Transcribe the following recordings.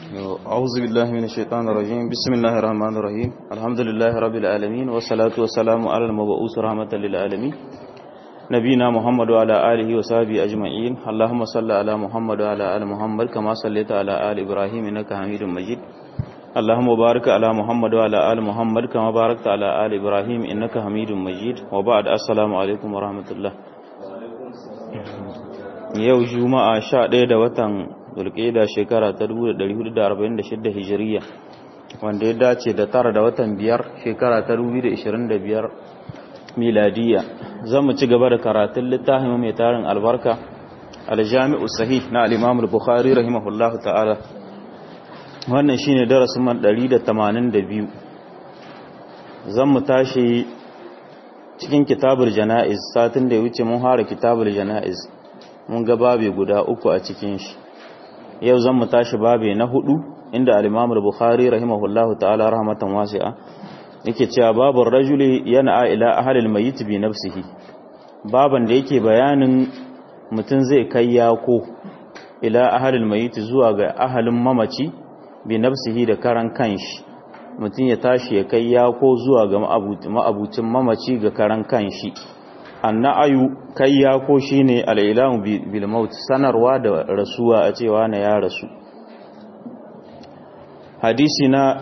أعوذ بالله من الشيطان الرجيم بسم الله الرحمن الرحيم الحمد لله رب العالمين والصلاة والسلام على المبعوث رحمة للعالمين نبينا محمد وعلى آله وصحبه أجمعين اللهم صل على محمد وعلى آل محمد كما صليت على آل إبراهيم إنك حميد مجيد اللهم بارك على محمد وعلى آل محمد كما باركت على آل إبراهيم إنك حميد مجيد وبعد السلام عليكم ورحمة الله yau juma'a 11 da watan zulqa'ida shekara ta 1446 hijiriya wanda ya dace da tara da watan biyar shekara ta 2025 miladiya zamu ci gaba da karatun littafin mai tarin albarka aljami'u sahih na al-imam al-bukhari rahimahullahu ta'ala wannan shine darasin man 182 zamu tashi cikin kitabul janaiz satin da ya wuce mun fara kitabul janaiz mun ga babe guda uku a cikin shi yau zan mu tashi babe na hudu inda al-Imam al-Bukhari rahimahullahu ta'ala rahmatan wasi'a yake cewa babur rajuli yana ila ahli al-mayyit bi nafsihi baban da yake bayanin mutum zai kai yako ila ahli al-mayyit zuwa ga ahalin mamaci bi nafsihi da karan kanshi mutum ya tashi ya kai yako zuwa ga ma'abucin mamaci ga karan kanshi anna'ayu kayya ko shine al'ilamu bil maut sanarwa da rasuwa a cewa na ya rasu hadisi na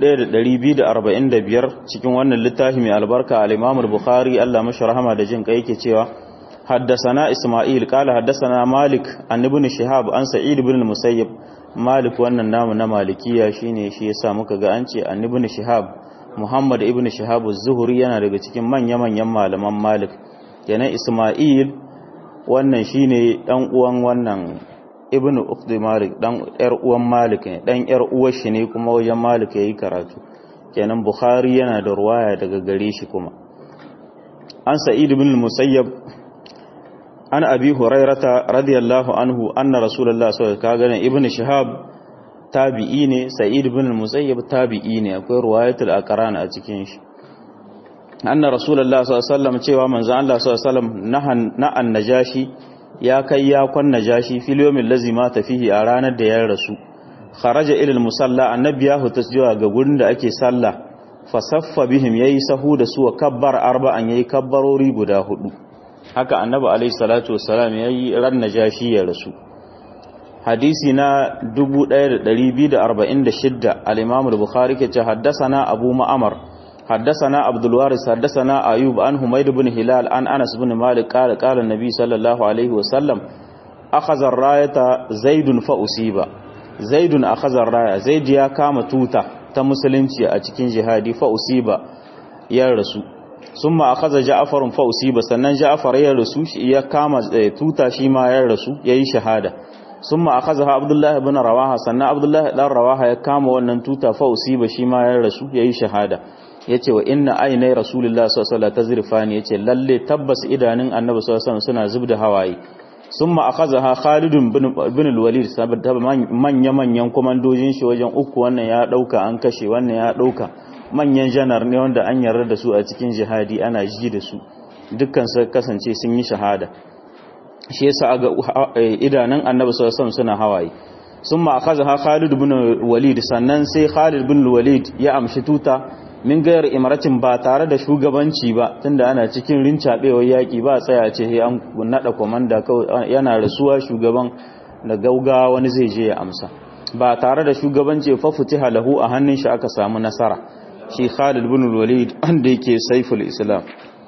1245 cikin wannan littafi mai albarka al-Imam al-Bukhari Allah mashi rahama da jin kai yake cewa haddathana Isma'il qala haddathana Malik an ibn Shihab an Sa'id ibn al-Musayyib Malik wannan namu na Malikiya shine shi yasa muka ga an ce an ibn Shihab Muhammad ibn Shihab az-Zuhri yana daga cikin manya-manyan malaman Malik kenan Ismail wannan shine dan uwan wannan Ibn Ukhti Malik dan yar uwan Malik ne dan yar uwar shi ne kuma wajen Malik yayi karatu kenan Bukhari yana da ruwaya daga gare shi kuma An Sa'id ibn Musayyab an Abi Hurairata radiyallahu anhu anna Rasulullah sallallahu alaihi wasallam Ibn Shihab tabi'i ne Sa'id ibn Musayyab tabi'i ne akwai ruwayatul aqran a cikin shi anna rasulullah sallallahu alaihi wasallam cewa manzo Allah sallallahu alaihi wasallam nahan na'an najashi ya kai ya kwan najashi fil yawmil ladzi mata fihi a ranar da ya rasu kharaja ila al musalla annabi ya huta zuwa ga gurin da ake sallah fasaffa bihim yayi sahu da su kabbar arba'an yayi kabbarori guda hudu haka annabi alaihi salatu wassalam yayi ran najashi ya rasu hadisi na 1246 al-imam al-bukhari ke ce haddathana abu ma'amar حدثنا عبد الوارث حدثنا ايوب عن حميد بن هلال عن انس بن مالك قال قال النبي صلى الله عليه وسلم اخذ الرايه زيد فاصيب زيد اخذ الرايه زيد ya kama tuta ta musulunci a cikin jihadi fa usiba ya rasu summa akhadha ja'far fa usiba sannan ja'far ya rasu shi ya kama tuta shi ma ya rasu yayi shahada summa akhadha abdullah ibn rawaha sannan abdullah dan rawaha ya kama wannan tuta fa usiba shi ma ya rasu yayi shahada yace wa inna aynai rasulullah sallallahu alaihi wasallam tazrifani yace lalle tabbas idanun annabi sallallahu alaihi wasallam suna zubda hawaye summa akhazaha khalid ibn al-walid saboda manya manyan komandojin shi wajen uku wannan ya dauka an kashe wannan ya dauka manyan janar ne wanda an yarda da su a cikin jihadi ana ji da su dukkan su kasance sun yi shahada shi yasa ga idanun annabi sallallahu alaihi wasallam suna hawaye summa akhazaha khalid ibn walid sannan sai khalid ibn walid ya amshi tuta min gayar imaratin ba tare da shugabanci ba tunda ana cikin rincaɓewar yaƙi ba tsaya ce he an naɗa komanda yana rasuwa shugaban da gauga wani zai je ya amsa ba tare da shugabanci fa futiha lahu a hannun shi aka samu nasara shi Khalid ibn Walid wanda yake saiful Islam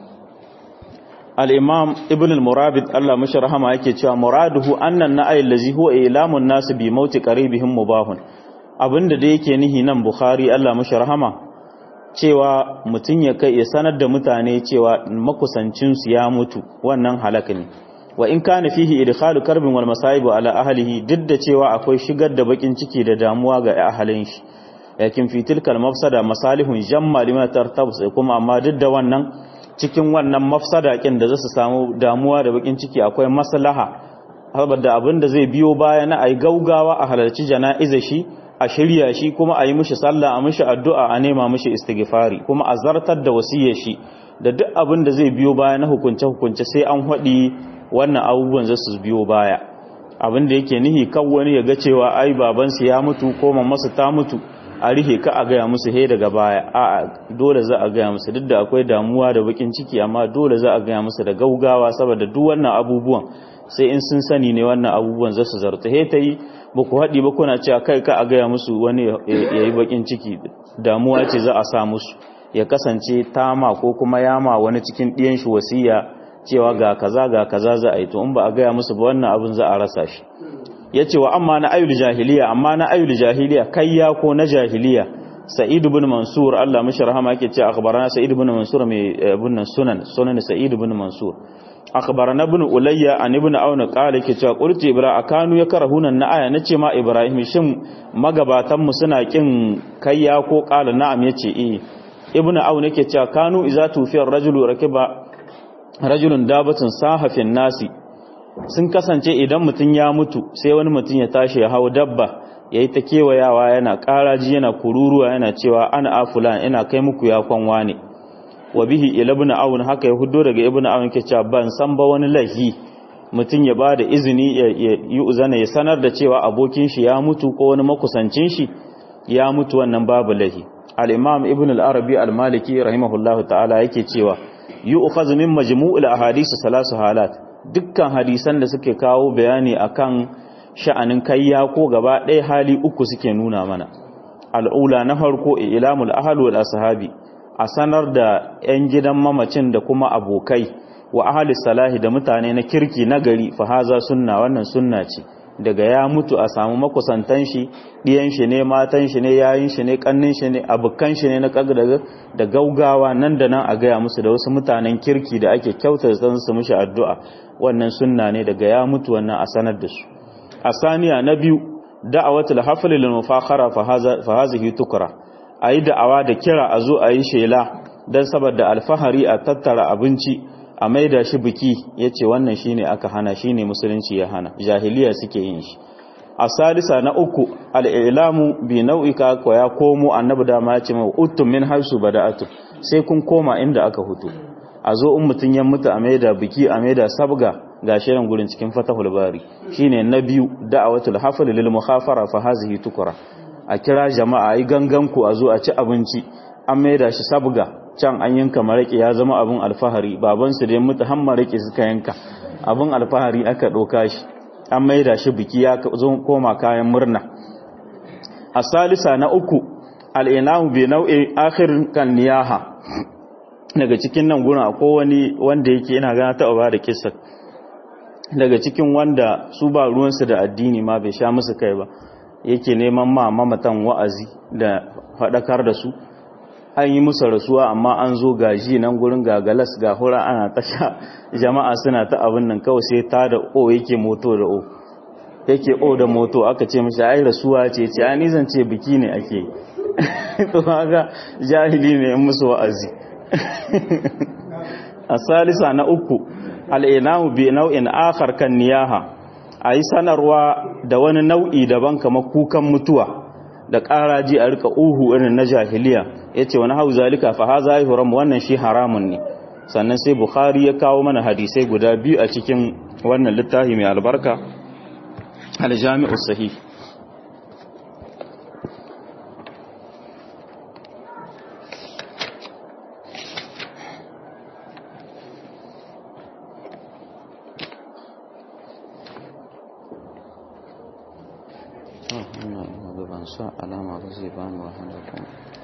al-Imam Ibn al-Murabit Allah mashi rahama yake cewa muraduhu annan na'ay allazi huwa ilamun nas bi mauti qaribihim mubahun abinda da yake nihi nan Bukhari Allah mashi rahama cewa mutum ya kai ya sanar da mutane cewa makusancinsu ya mutu wannan halaka ne wa in kana fihi idkhalu karbin wal masayib ala ahlihi duk da cewa akwai shigar da bakin ciki da damuwa ga ahalin shi yakin fi tilkal mafsada masalihun jamma liman tartabus kuma amma duk da wannan cikin wannan mafsada kin da zasu samu damuwa da bakin ciki akwai maslaha saboda abin da zai biyo baya na ai gaugawa a halarci jana'iza shi a shirya shi kuma a yi mishi sallah a mishi addu'a a nema mishi istighfari kuma a zartar da wasiyar shi da duk abin da zai biyo baya na hukunce hukunce sai an haɗi wannan abubuwan za su biyo baya abin da yake nihi kan wani ya ga cewa ai babansu ya mutu ko mamansu ta mutu a rihe ka a gaya musu he daga baya a dole za a gaya musu duk da akwai damuwa da bakin ciki amma dole za a gaya musu da gaugawa saboda duk wannan abubuwan sai in sun sani ne wannan abubuwan za su zarta he ta yi ba ku haɗi ba kuna cewa kai ka a gaya musu wani ya yi bakin ciki damuwa ce za a sa musu ya kasance tama ko kuma yama wani cikin ɗiyan shi wasiya cewa ga kaza ga kaza za a yi to in ba a gaya musu ba wannan abin za a rasa shi ya ce wa amma na ayyul jahiliya amma na ayyul jahiliya kayya ko na jahiliya sa'id ibn mansur Allah mishi rahama yake ce akhbarana sa'id ibn mansur mai ibn sunan sunan sa'id ibn mansur akhbarana ibn ulayya an ibn auna qala yake cewa qulti ibra akanu ya karahuna na aya nace ma ibrahim shin magabatan mu suna kin kayya ko qala na'am yace eh ibn auna yake cewa kanu iza tufiyar rajulu rakiba rajulun dabatun sahafin nasi sun kasance idan mutum ya mutu sai wani mutum ya tashi ya hau dabba ya yi ta kewayawa yana ƙaraji yana kururuwa yana cewa ana afulan ina kai muku ya kwanwa ne wa bihi ila ibn awun haka ya hudo daga ibn awun ke cewa ban san ba wani lahi mutum ya bada izini ya yi uzana ya sanar da cewa abokin shi ya mutu ko wani makusancin shi ya mutu wannan babu lahi al-imam ibn al-arabi al-maliki rahimahullahu ta'ala yake cewa yu'khadhu min majmu'il ahadith salasu halat dukkan hadisan da suke kawo bayani akan sha'anin kayya ko gaba ɗaya hali uku suke nuna mana al'ula na farko ilamul ahlu wal ashabi a sanar da 'yan gidan mamacin da kuma abokai wa ahli salahi da mutane na kirki na gari fa haza sunna wannan sunna ce daga ya mutu a samu makusantan shi ɗiyan shi ne matan shi ne yayin shi ne kannin shi ne abukan shi ne na kagdaga da gaugawa nan da nan a gaya musu da wasu mutanen kirki da ake kyauta zan su mishi addu'a wannan sunna ne daga ya mutu wannan a sanar da su a saniya na biyu da'awatul hafl lil mufakhara fa hazihi tukra ayi da'awa da kira a zo ayi shela dan saboda alfahari a tattara abinci a maida shi biki yace wannan shine aka hana shine musulunci ya hana jahiliya suke yin shi a salisa na uku al'ilamu bi nau'ika ko ya komo annabi dama ya ce mai uttum min haisu bada'atu sai kun koma inda aka hutu a zo in mutun ya mutu a maida biki a maida sabga ga shirin gurin cikin fatahul bari shine na biyu da'awatul hafl lil mukhafara fa hazihi tukra a kira jama'a yi gangan ku a zo a ci abinci an maida shi sabga can an yanka maraki ya zama abin alfahari baban su da mutu har maraki suka yanka abin alfahari aka doka shi an maida shi biki ya zo koma kayan murna a salisa na uku al'inahu bi nau'i akhirin kan niyaha daga cikin nan gurin akwai wani wanda yake ina gana taɓa ba da kisa daga cikin wanda su ba ruwansu da addini ma bai sha musu kai ba yake neman ma mamatan wa'azi da faɗakar da su an yi musu rasuwa amma an zo gaji nan gurin gagalas ga hura ana tasha jama'a suna ta abin nan kawai sai ta da o yake moto da o yake o da moto aka ce mashi ai rasuwa ce ce ai zan ce biki ne ake to haka jahili ne in musu wa'azi a salisa na uku al'inamu bi nau'in akhar kan niyaha a yi sanarwa da wani nau'i daban kamar kukan mutuwa da ƙaraji a rika uhu irin na jahiliya ya ce wani hau zalika fa ha za haram wannan shi haramun ne sannan sai bukhari ya kawo mana hadisai guda biyu a cikin wannan littafi mai albarka aljami'u sahih ban sa alama ba zai bani wahala kuma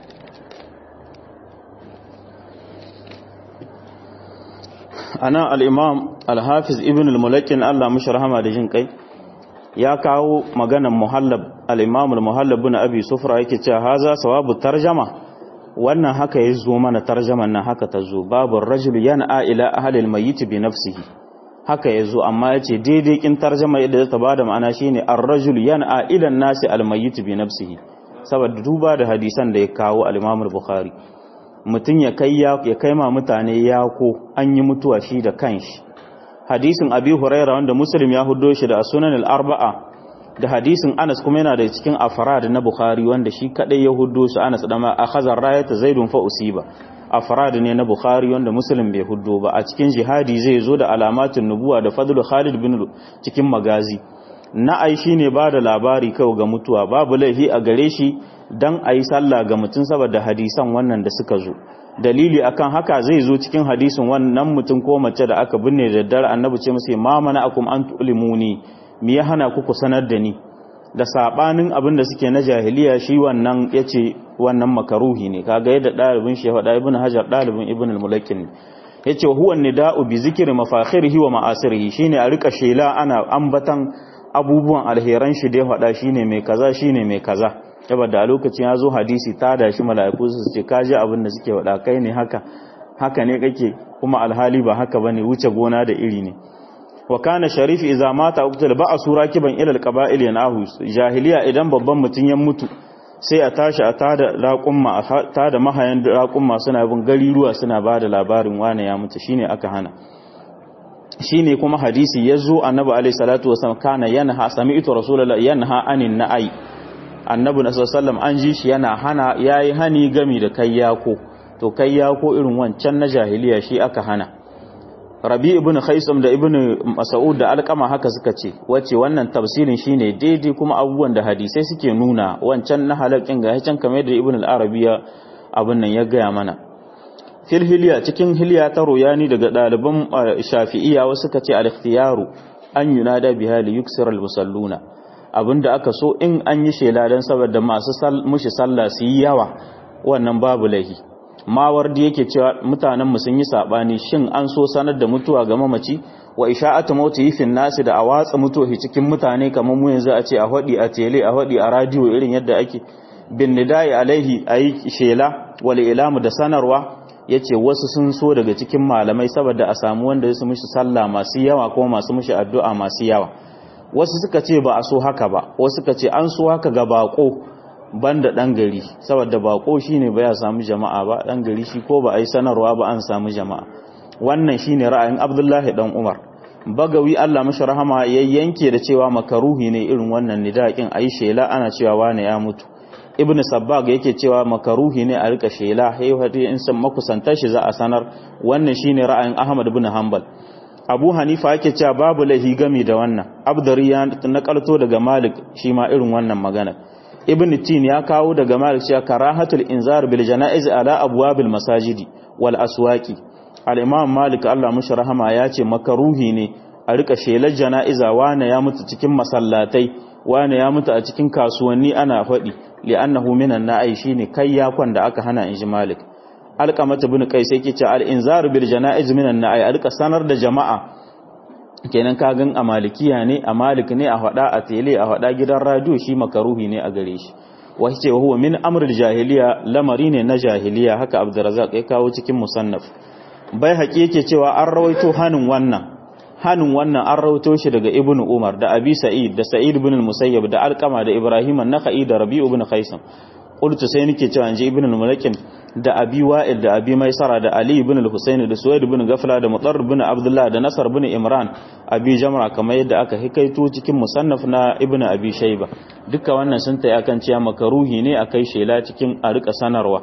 ana al-imam al-hafiz ibn al-mulakin Allah mushi rahama da jin kai ya kawo maganan muhallab al-imam al-muhallab ibn abi sufra yake cewa haza sawabu tarjama wannan haka ya zo mana tarjaman nan haka ta zo babu rajulu yana ila ahli al-mayyit bi nafsihi haka ya zo amma ya ce daidai kin tarjama yadda ta bada ma'ana shine ar-rajul yan'a ila an-nasi al-mayyit bi nafsihi saboda duba da hadisan da ya kawo al-Imam al-Bukhari mutun ya kai ya kai ma mutane ya ko an yi mutuwa shi da kanshi hadisin Abi Huraira wanda Muslim ya huddo shi da Sunan al-Arba'a da hadisin Anas kuma yana da cikin afrad na Bukhari wanda shi kadai ya huddo su Anas da ma akhadha rayata Zaidun fa usiba afrad ne na Bukhari wanda Muslim bai huddo ba a cikin jihadi zai zo da alamatin nubuwa da fadlu Khalid bin cikin magazi na'ai shine ba da labari kawai ga mutuwa babu laifi a gare shi dan ayi sallah ga mutum saboda hadisan wannan da suka zo dalili akan haka zai zo cikin hadisin wannan mutum ko mace da aka binne da daddare annabi ce musu ma mana akum an tulimuni me ya hana ku ku sanar da ni da sabanin abin da suke na jahiliya shi wannan yace wannan makaruhi ne kaga yadda dalibin shi faɗa ibn hajar dalibin ibn al-mulakkin yace huwa nida'u bi zikri mafakhirihi wa ma'asirihi shine a rika shela ana ambatan abubuwan alheran shi da ya faɗa shine mai kaza shine mai kaza saboda a lokacin ya zo hadisi ta da shi mala'iku su ce kaji abin da suke faɗa kai ne haka haka ne kake kuma alhali ba haka bane wuce gona da iri ne wa kana sharif idza mata uqtal ba'a surakiban ila alqaba'il yanahu jahiliya idan babban mutun ya mutu sai a tashi a tada raqumma a tada mahayan raqumma suna bin gari ruwa suna bada labarin wane ya mutu shine aka hana shine kuma hadisi yazo annabi alayhi salatu wasallam kana yanha sami'tu rasulullahi yanha anin na'i annabi sallallahu an ji shi yana hana yayi hani gami da kayyako to kayyako irin wancan na jahiliya shi aka hana rabi ibn khaisam da ibn mas'ud da alqama haka suka ce wace wannan tafsirin shine daidai kuma abubuwan da hadisai suke nuna wancan na halakin ga can kamar da ibn al-arabiya abin nan ya gaya mana fil hilya cikin hilya ta royani daga ɗaliban shafi'iyya wasu suka ce al-ikhtiyaru an yunada biha li yuksira al-musalluna abinda aka so in an yi shela dan saboda masu mushi sallah su yi yawa wannan babu lahi mawardi yake cewa mutanen mu sun yi sabani shin an so sanar da mutuwa ga mamaci wa isha'atu mauti fin nasi da a watsa mutuwa cikin mutane kamar mu yanzu a ce a hodi a tele a hodi a radio irin yadda ake bin nidai alaihi ayi shela wal ilamu da sanarwa yace wasu sun so daga cikin malamai saboda a samu wanda su mishi sallah masu yawa ko masu mishi addu'a masu yawa wasu suka ce ba a so haka ba wasu suka ce an so haka ga bako banda dan gari saboda bako shine ba ya samu jama'a ba dan gari shi ko ba a yi sanarwa ba an samu jama'a wannan shine ra'ayin Abdullahi dan Umar bagawi Allah mashi rahama ya yanke da cewa makaruhi ne irin wannan nidaqin ayi shela ana cewa wane ya mutu ibnu sabbag yake cewa makaruhi ne a rika shela haihati in san makusantar shi za a sanar wannan shine ra'ayin Ahmad ibn Hanbal Abu Hanifa yake cewa babu lahi gami da wannan Abdari ya nakalto daga Malik shi ma irin wannan magana Ibn Tin ya kawo daga Malik cewa karahatul inzar bil janaiz ala abwabil masajidi wal aswaqi al-Imam Malik Allah mushi rahama ya ce makaruhi ne a rika shelar janaiza wane ya mutu cikin masallatai wane ya mutu a cikin kasuwanni ana faɗi li'annahu minan na'i shine kai yakon da aka hana inji Malik alqamata bin qais yake ce al-inzar bil janaiz minan na'i alka sanar da jama'a kenan ka gan a malikiya ne a malik ne a hada a tele a hada gidan radio shi makaruhi ne a gare shi wace ce huwa min amrul jahiliya lamari ne na jahiliya haka abdurrazzaq ya kawo cikin musannaf bai haƙi yake cewa an rawaito hanin wannan hanin wannan an rawaito shi daga ibnu umar da abi sa'id da sa'id ibn al-musayyab da alqama da ibrahim an-nakhai da rabi'u ibn khaisam qultu sai nake cewa inji ibn al-mulakin da abi wa'il da abi maisara da ali ibn al-husayn da suwaid ibn gafla da mutar ibn abdullah da nasar ibn imran abi jamra kamar yadda aka hikaito cikin musannaf na ibn abi shayba duka wannan sun tayi akan cewa makaruhi ne akai shela cikin a rika sanarwa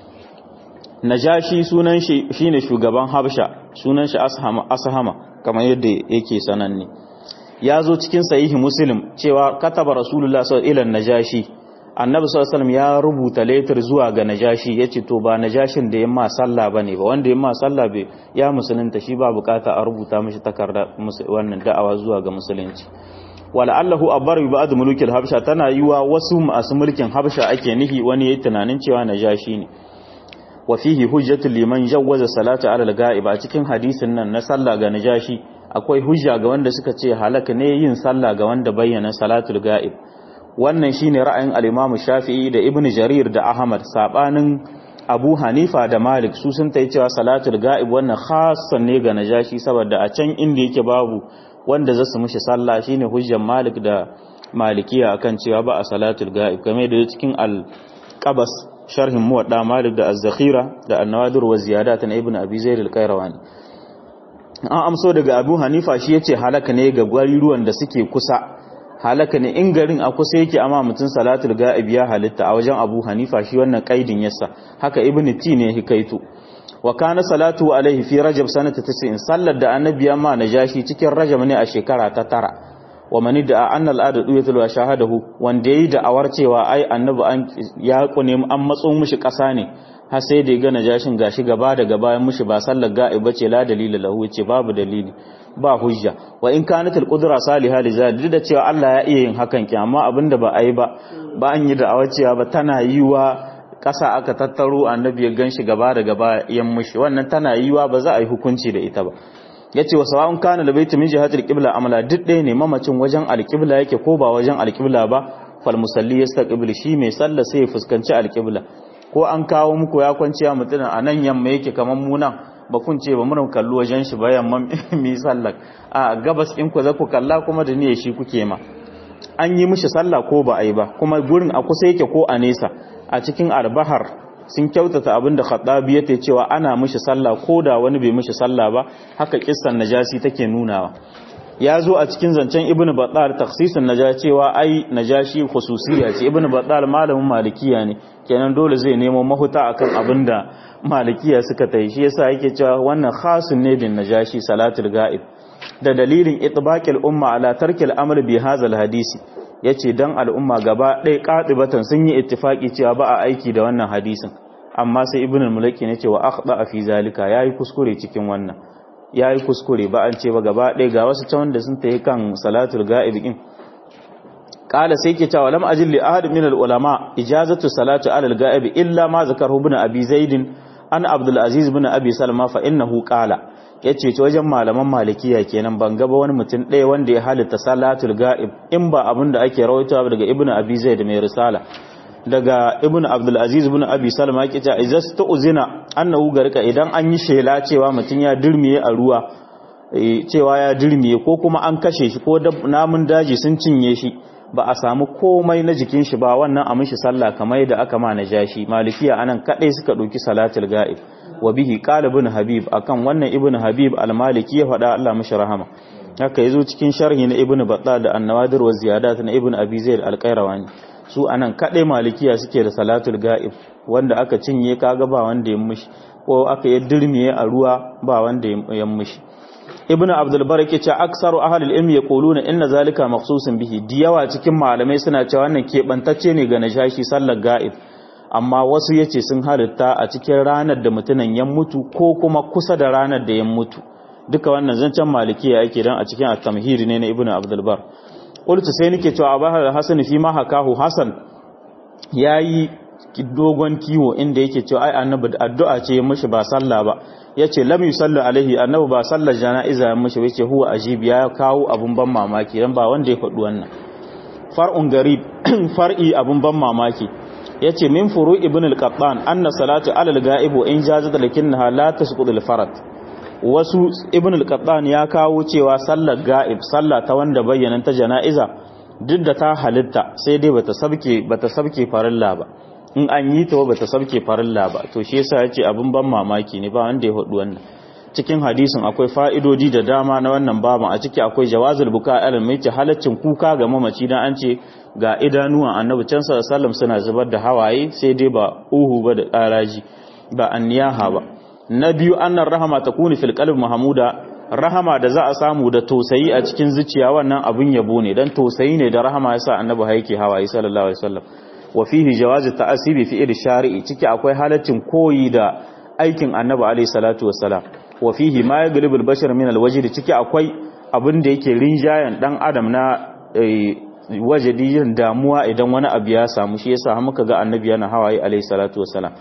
najashi sunan shi shine shugaban habsha sunan shi ashama ashama kamar yadda yake sananne ya zo cikin sahihi muslim cewa kataba rasulullah sallallahu alaihi najashi annabi sallallahu alaihi ya rubuta letter zuwa ga najashi yace to ba najashin da yamma sallah bane ba wanda yamma sallah bai ya musulunta shi ba bukata a rubuta mishi takarda wannan da'awa zuwa ga musulunci wala allahu abar bi ba'd mulukil habsha tana yiwa wasu masu mulkin habsha ake nihi wani yayi tunanin cewa najashi ne wa fihi hujjatul liman jawwaza salata ala al-ga'ib a cikin hadisin nan na sallah ga najashi akwai hujja ga wanda suka ce halaka ne yin sallah ga wanda bayyana salatul ga'ib wannan shine ra'ayin al-Imam Shafi'i da Ibn Jarir da Ahmad sabanin Abu Hanifa da Malik su sun tayi cewa salatul ga'ib wannan khassan ne ga najashi saboda a can inda yake babu wanda zasu mishi sallah shine hujjar Malik da Malikiya akan cewa ba a salatul ga'ib kamar da cikin al-Qabas sharhin muwadda Malik da Az-Zakhira da An-Nawadir wa Ziyadat na Ibn Abi Zaid al-Qayrawani an amso daga Abu Hanifa shi yace halaka ne ga gwariruwan da suke kusa halaka ne in garin a kusa yake amma mutun salatul ga'ib ya halitta a wajen Abu Hanifa shi wannan kaidin yasa haka Ibn Ti ne hikaitu wa kana salatu alaihi fi rajab sanata 90 sallar da annabi amma najashi cikin rajab ne a shekara ta tara wa mani da anna al'ada duyatul wa shahadahu wanda yayi da awar cewa ai annabi an ya kune an matso mishi kasa ne har sai da ya ga najashin gashi gaba da gaba ya mishi ba sallar ga'i bace la dalila lahu ce babu dalili ba hujja wa in kanat al-qudra salihah li zalik da cewa Allah ya iya yin hakan ki amma abinda ba ai ba ba an yi da awaciya ba tana yiwa kasa aka tattaro annabi ya ganshi gaba da gaba yan mushi wannan tana yiwa ba za a yi hukunci da ita ba yace wa sawa'un kana da baiti min jihatil qibla amala duk ɗaya ne mamacin wajen alqibla yake ko ba wajen alqibla ba fal musalli yastaqbil shi mai sallah sai ya fuskanci alqibla ko an kawo muku ya kwanciya mutum a nan yamma yake kaman mu nan ba kun ce ba mun kallo wajen shi ba yamma mi sallah a gabas in ku za ku kalla kuma da niyyar shi kuke ma an yi mishi sallah ko ba a yi ba kuma gurin a kusa yake ko a nesa a cikin albahar sun kyautata abin da khattabi yake cewa ana mishi sallah ko da wani bai mishi sallah ba haka kissan najasi take nunawa ya zo a cikin zancen ibnu battal takhsisun najashi cewa ai najashi khususiyya ce ibnu battal malamin malikiya ne kenan dole zai nemo mahuta akan abin da malikiya suka tai shi yasa yake cewa wannan khasun ne bin najashi salatul ga'ib da dalilin itbaqil umma ala tarkil amr bi hadha hadisi yace dan al'umma gaba ɗaya qatibatan sun yi ittifaki cewa ba a aiki da wannan hadisin amma sai ibnu al-mulaki ne cewa akhda fi zalika yayi kuskure cikin wannan yayi kuskure ba an ce ba gaba ɗaya ga wasu can wanda sun tayi kan salatul ga'ib din قال سيكي cewa lam ajil li ahad min al ulama ijazatu salati ala al ga'ib illa ma zakarahu ibn abi zaid an abdul aziz ibn abi salma fa innahu qala yace ce wajen malaman malikiya kenan ban ga ba wani mutum ɗaya wanda ya halitta salatul ga'ib in ba abin da ake rawaitowa daga ibn abi zaid mai risala daga ibn abdul aziz ibn abi salma yake cewa izasta uzina annahu garka idan an yi shela cewa mutum ya dirmiye a ruwa cewa ya dirmiye ko kuma an kashe shi ko namun daji sun cinye shi ba a samu komai na jikin shi ba wannan a mishi sallah kamar da aka ma najashi malikiya anan kadai suka dauki salatul ga'ib wa bihi qala ibn habib akan wannan ibn habib al-maliki ya faɗa Allah mishi rahama haka yazo cikin sharhi na ibn batta da an-nawadir wa ziyadat na ibn abi zaid al-qayrawani su anan kadai malikiya suke da salatul ga'ib wanda aka cinye kaga ba wanda ya mishi ko aka yi dirmiye a ruwa ba wanda ya mishi ibnu abdul barak yace aksaru ahlul ilmi yaquluna inna zalika maqsusun bihi diyawa cikin malamai suna cewa wannan kebantacce ne ga nashashi sallar ga'ib amma wasu yace sun halitta a cikin ranar da mutunan ya mutu ko kuma kusa da ranar da ya mutu duka wannan zancen malikiya yake dan a cikin at-tamhid ne na ibnu abdul bar qultu sai nake cewa abahar hasan fi ma hakahu hasan yayi dogon kiwo inda yake cewa ai annabi addu'a ce ya mishi ba sallah ba yace lam yusalli alaihi annabi ba sallar jana'iza ya mishi yace huwa ajib ya kawo abun ban mamaki dan ba wanda ya faɗi wannan far'un garib far'i abun ban mamaki yace min furu ibn al-qattan anna salatu ala al-ga'ib wa in jazat lakinnaha la tasqutu al-farad wasu ibn al-qattan ya kawo cewa sallar ga'ib sallah ta wanda bayyana ta jana'iza duk da ta halitta sai dai bata sabke bata sabke farilla ba in an yi ta bata sabke farilla ba to shi yasa yace abin ban mamaki ne ba wanda ya hudu wannan cikin hadisin akwai fa'idodi da dama na wannan baban a ciki akwai jawazul buka alal mai halaccin kuka ga mamaci dan an ce ga idanuwan annabi can sallallahu suna zubar da hawaye sai dai ba uhu ba da ƙaraji ba anniyaha ba na biyu annar rahama takunu fil qalb mahmuda rahama da za a samu da tosayi a cikin zuciya wannan abin yabo ne dan tosayi ne da rahama yasa annabi haike hawaye sallallahu alaihi wasallam wa fihi jawazi ta'asibi fi iri shari'i ciki akwai halaccin koyi da aikin annabi alaihi salatu wassalam wa fihi ma yaglibu al-bashar min al-wajd ciki akwai abin da yake rinjayan dan adam na wajadi yin damuwa idan wani abu ya samu shi yasa muka ga annabi yana hawaye alaihi salatu wassalam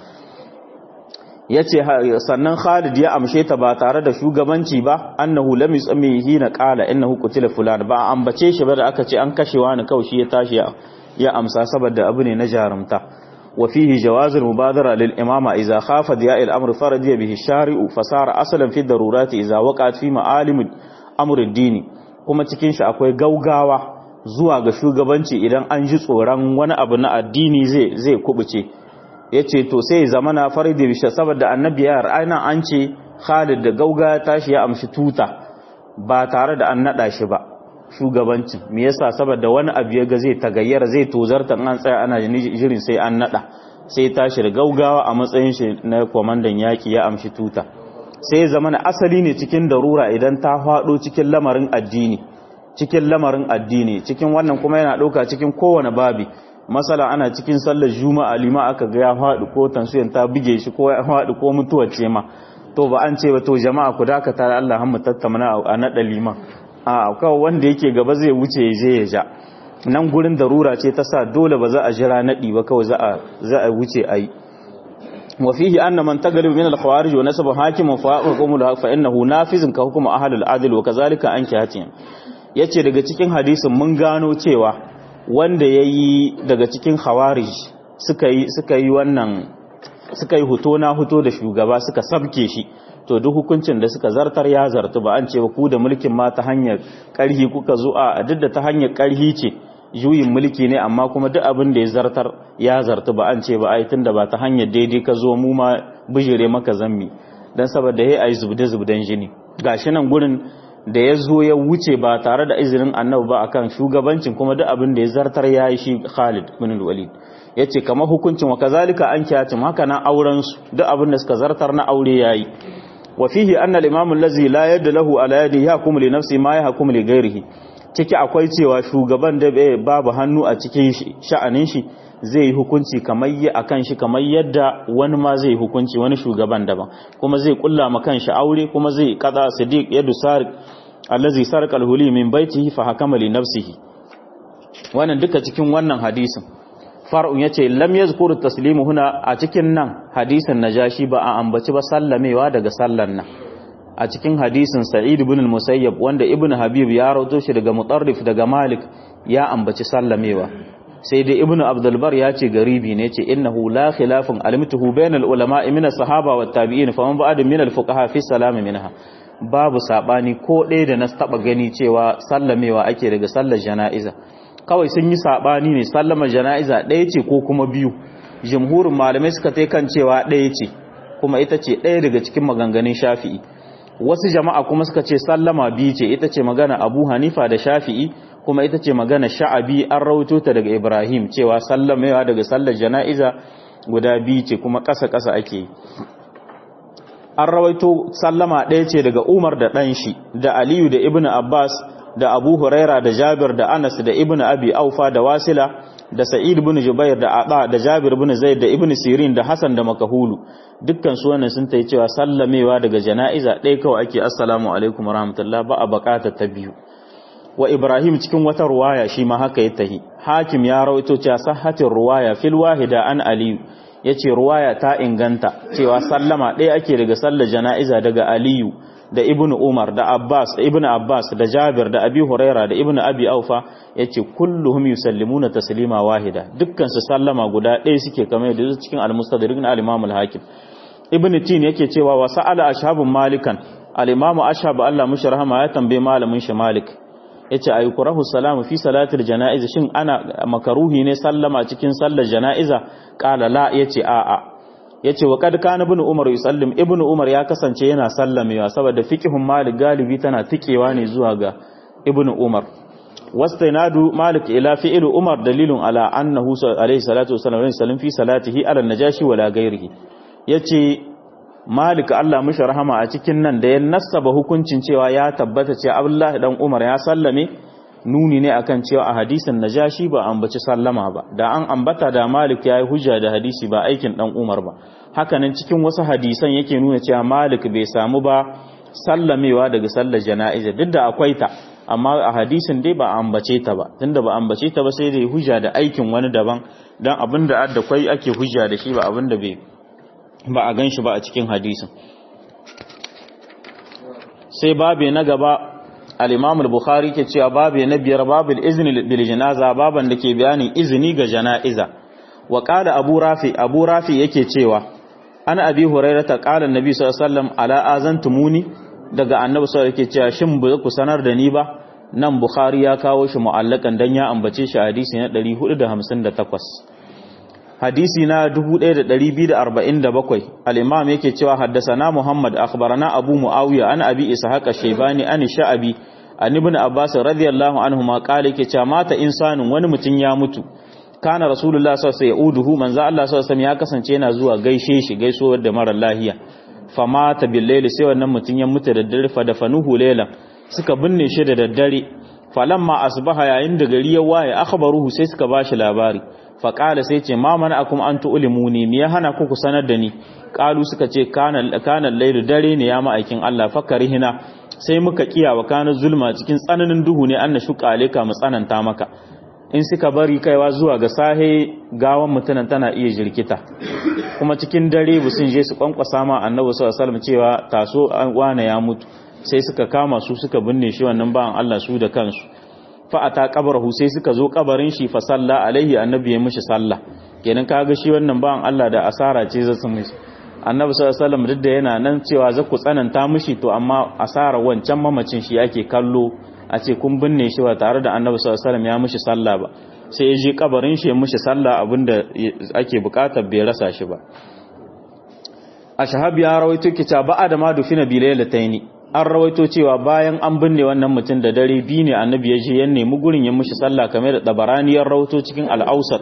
yace sannan Khalid ya amshe ta ba tare da shugabanci ba annahu lam yusami hina qala innahu qutila fulan ba ambace shi ba da aka ce an kashe wani kawai shi ya tashi ya amsa saboda abu ne na jarumta wa fihi jawazul mubadara lil imama idza khafa diya al amr faradiya bihi shari'u fasara asalan fi darurati idza waqa'at fi ma'alim amr ad-din kuma cikin shi akwai gaugawa zuwa ga shugabanci idan an ji tsoron wani abu na addini zai zai kubuce yace to sai zamana faridi bi saboda annabi ya ra'ayna an ce Khalid da gauga tashi ya amshi tuta ba tare da an nada shi ba shugabancin me yasa saboda wani abu ya ga zai tagayyara zai tozarta an tsaya ana jirin sai an nada sai tashi da gaugawa a matsayin shi na kwamandan yaki ya amshi tuta sai zama na asali ne cikin darura idan ta faɗo cikin lamarin addini cikin lamarin addini cikin wannan kuma yana ɗauka cikin kowane babi masala ana cikin sallar juma'a lima aka ga ya faɗi ko tansiyan ta buge shi ko ya faɗi ko mutuwar ce ma to ba an ce ba to jama'a ku dakata da Allah mu tattauna a naɗa liman a kawai wanda yake gaba zai wuce ya je ya ja nan gurin darura ce ta sa dole ba za a jira naɗi ba kawai za a wuce a yi wa fihi anna man tagalib min al-khawarij wa nasaba hakiman fa hukumu fa innahu nafizun ka hukumu ahli al-adl wa kazalika anki hatim yace daga cikin hadisin mun gano cewa wanda yayi daga cikin khawarij suka yi suka yi wannan suka yi huto na huto da shugaba suka sabke shi to duk hukuncin da suka zartar ya zartu ba an ce ba ku da mulkin ma ta hanyar karhi kuka zo a duk da ta hanyar karhi ce juyin mulki ne amma kuma duk abin da ya zartar ya zartu ba an ce ba ai tunda ba ta hanyar daidai ka zo mu ma bijire maka zammi dan saboda yayi ai zubde zubden jini gashi nan gurin da ya zo ya wuce ba tare da izinin annabi ba akan shugabancin kuma duk abin da ya zartar yayi shi Khalid bin Walid yace kamar hukuncin wa kazalika an kiyatim haka na auren su duk abin da suka zartar na aure yayi wa fihi anna al-imam allazi la yadda lahu ala yadi yahkum li nafsi ma yahkum li ghairihi ciki akwai cewa shugaban da babu hannu a cikin sha'anin shi zai yi hukunci kamar yi akan shi kamar yadda wani ma zai hukunci wani shugaban daban kuma zai kulla ma kanshi aure kuma zai kaza sadiq yadu sariq allazi sarqa al-huli min baitihi fa hakama li nafsihi wannan duka cikin wannan hadisin far'un yace lam yazkuru taslimu huna a cikin nan hadisin najashi ba a ambaci ba sallamewa daga sallan nan a cikin hadisin sa'id ibn al-musayyab wanda ibn habib ya rawato shi daga mutarrif daga malik ya ambaci sallamewa sai dai ibn abdul bar ya ce garibi ne ce innahu la khilafun alimtuhu bainal ulama min as-sahaba wat tabi'in fa man ba'd min al-fuqaha fi salam minha babu sabani ko ɗaya da na taba gani cewa sallamewa ake daga sallar jana'iza kawai sun yi sabani ne sallamar jana'iza ɗaya ce ko kuma biyu jumhurin malamai suka tai kan cewa ɗaya ce kuma ita ce ɗaya daga cikin maganganun shafi'i wasu jama'a kuma suka ce sallama biyu ce ita ce magana abu hanifa da shafi'i kuma ita ce magana sha'abi an rawaito ta daga ibrahim cewa sallamewa daga sallar jana'iza guda biyu ce kuma ƙasa-ƙasa ake an rawaito sallama ɗaya ce daga umar da ɗan shi da aliyu da ibn abbas da abu huraira da jabir da anas da ibn abi aufa da wasila da sa'id bin jubair da aba da jabir bin zaid da ibn sirin da hasan da makahulu dukkan su wannan sun tayi cewa sallamewa daga jana'iza ɗaya kawai ake assalamu alaikum warahmatullahi ba a bakata ta biyu wa ibrahim cikin wata ruwaya shi ma haka ya tahi hakim ya rawaito cewa sahhatin ruwaya fil wahida an aliyu yace ruwaya ta inganta cewa sallama ɗaya ake daga sallar jana'iza daga aliyu da ibnu umar da abbas da ibnu abbas da jabir da abi huraira da ibnu abi aufa yace kulluhum yusallimuna taslima wahida dukkan su sallama guda ɗaya suke kamar da cikin al-mustadrik na al-imam al-hakim ibnu tin yake cewa wa sa'ala ashabun malikan al-imam ashab Allah mushi rahama ya tambaye malamin shi malik yace ayukurahu salamu fi salatil janaiz shin ana makaruhi ne sallama cikin sallar janaiza qala la yace a'a yace wa kad kana ibn umar yusallim ibn umar ya kasance yana sallamewa saboda fiqhun malik galibi tana tikewa ne zuwa ga ibn umar wastainadu malik ila fi'l umar dalilun ala annahu alayhi salatu wasallam sallam fi salatihi ala najashi wala ghairihi yace malik Allah mishi rahama a cikin nan da ya nassaba hukuncin cewa ya tabbata cewa abdullahi dan umar ya sallame nuni ne akan cewa a hadisin najashi ba ambaci sallama ba da an ambata da malik yayi hujja da hadisi ba aikin dan umar ba hakanan cikin wasu hadisan yake nuna cewa malik bai samu ba sallamewa daga sallar jana'iza duk da akwai ta amma a hadisin dai ba ambace ta ba tunda ba ambace ta ba sai dai hujja da aikin wani daban dan abinda adda kwai ake hujja da shi ba abinda bai ba a ganshi ba a cikin hadisin sai babe na gaba al-Imam al-Bukhari ke cewa babu na biyar babu izni bil janaza baban da ke bayanin izini ga jana'iza wa qala Abu Rafi Abu Rafi yake cewa ana Abi Hurairah ta qala Annabi sallallahu alaihi wasallam ala azantumuni daga Annabi sallallahu yake cewa shin ba ku sanar da ni ba nan Bukhari ya kawo shi mu'allakan dan ya ambace shi hadisi na 458 hadisi na 1247 al-imam yake cewa haddasana Muhammad akhbarana Abu Muawiya an Abi Ishaq ash-Shaybani an Sha'abi an Ibn Abbas radiyallahu anhu ma kale yake cewa mata insanin wani mutum ya mutu kana Rasulullah sallallahu alaihi wasallam manzo Allah sallallahu alaihi ya kasance yana zuwa gaishe shi gaisuwar da mara lahiya famata bil layli sai wannan mutum ya mutu da dare fa da fanuhu laylan suka binne shi da daddare falamma asbaha yayin da gari ya waye akhbaruhu sai suka bashi labari fa qala sai ce ma mana akum an tu'limuni me ya hana ku ku sanar da ni qalu suka ce kana kana lailu dare ne ya ma'aikin Allah fakarihina sai muka kiya wa kana zulma cikin tsananin duhu ne an shuka aleka mu tsananta maka in suka bari kaiwa zuwa ga sahe gawan mutunan tana iya jirkita kuma cikin dare bu sun je su kwankwasa ma annabi sallallahu alaihi wasallam cewa taso an wane ya mutu sai suka kama su suka binne shi wannan ba'an Allah su da kansu fa ata qabrahu sai suka zo kabarin shi fa salla alaihi annabi ya mishi sallah kenan kaga shi wannan ba'an Allah da asara ce zai su mishi annabi sallallahu alaihi wasallam duk da yana nan cewa za ku tsananta mishi to amma asara wancan mamacin shi ake kallo a ce kun binne shi ba tare da annabi sallallahu alaihi wasallam ya mishi sallah ba sai ya je kabarin shi ya mishi sallah abinda ake bukatar bai rasa shi ba a shahab ya rawaito kita ba da ma dufina bilailataini an rawaito cewa bayan an binne wannan mutum da dare biyu ne annabi ya je ya nemi gurin ya mishi sallah kamar da tabaraniyar rawaito cikin al-ausat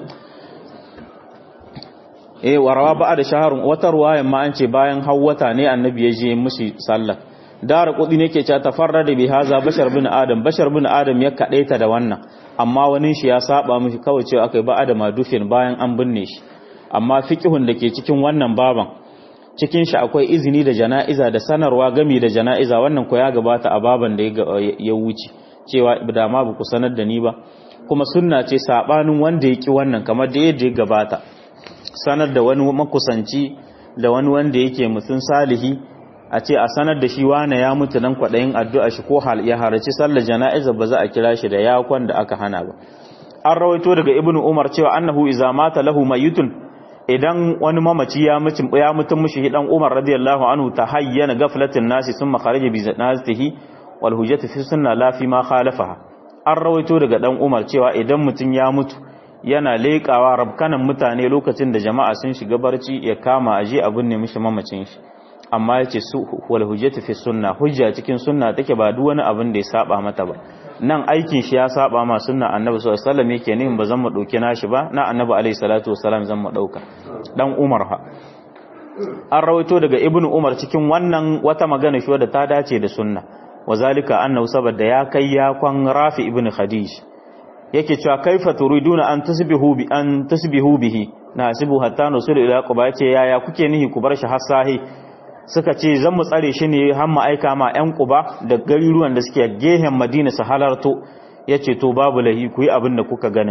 eh warawa ba da shaharun wata ruwayan ma an ce bayan hawwata ne annabi ya je mishi sallah dara kudi ne ke cewa tafarrada bi haza bashar bin adam bashar bin adam ya kadaita da wannan amma wani shi ya saba mishi kawai cewa akai ba adama dufin bayan an binne shi amma fiqhun da ke cikin wannan baban cikin shi akwai izini da jana'iza da sanarwa gami da jana'iza wannan ko ya gabata a baban da ya wuce cewa da ma ba ku sanar da ni ba kuma sunna ce sabanin wanda ya ki wannan kamar da yadda ya gabata sanar da wani makusanci da wani wanda yake mutum salihi a ce a sanar da shi wane ya mutu nan kwaɗayin addu'a shi ko ya haraci sallar jana'iza ba za a kira shi da yakon da aka hana ba an rawaito daga ibnu umar cewa annahu iza mata lahu mayitun idan wani mamaci ya mutu ya mutu mushi dan umar radiyallahu anhu ta hayyana gaflatin nasi summa kharaja bi zanatihi wal hujjatu fi sunna la fi ma khalafaha an rawaito daga dan umar cewa idan mutun ya mutu yana leƙawa rabkanan mutane lokacin da jama'a sun shiga barci ya kama aje abin ne mishi mamacin shi amma yace su wal hujjatu fi sunna hujja cikin sunna take ba duk wani abin da ya saba mata ba nan aikin shi ya saba ma sunna annabi sallallahu alaihi wasallam yake nihin ba zan mu dauki nashi ba na annabi alaihi salatu wasallam zan mu dauka dan umar ha an rawaito daga ibnu umar cikin wannan wata magana shi wadda ta dace da sunna wazalika annahu saboda ya kai ya kwan rafi ibnu khadij yake cewa kaifa turiduna an tasbihu bi an tasbihu bihi nasibu hatta nusul ila quba yace yaya kuke nihi ku bar shi hasahi suka ce zan mu tsare shi ne har mu aika ma ƴan quba da gariruwan da suke gehen madina su halarto yace to babu lahi ku yi abin da kuka ganin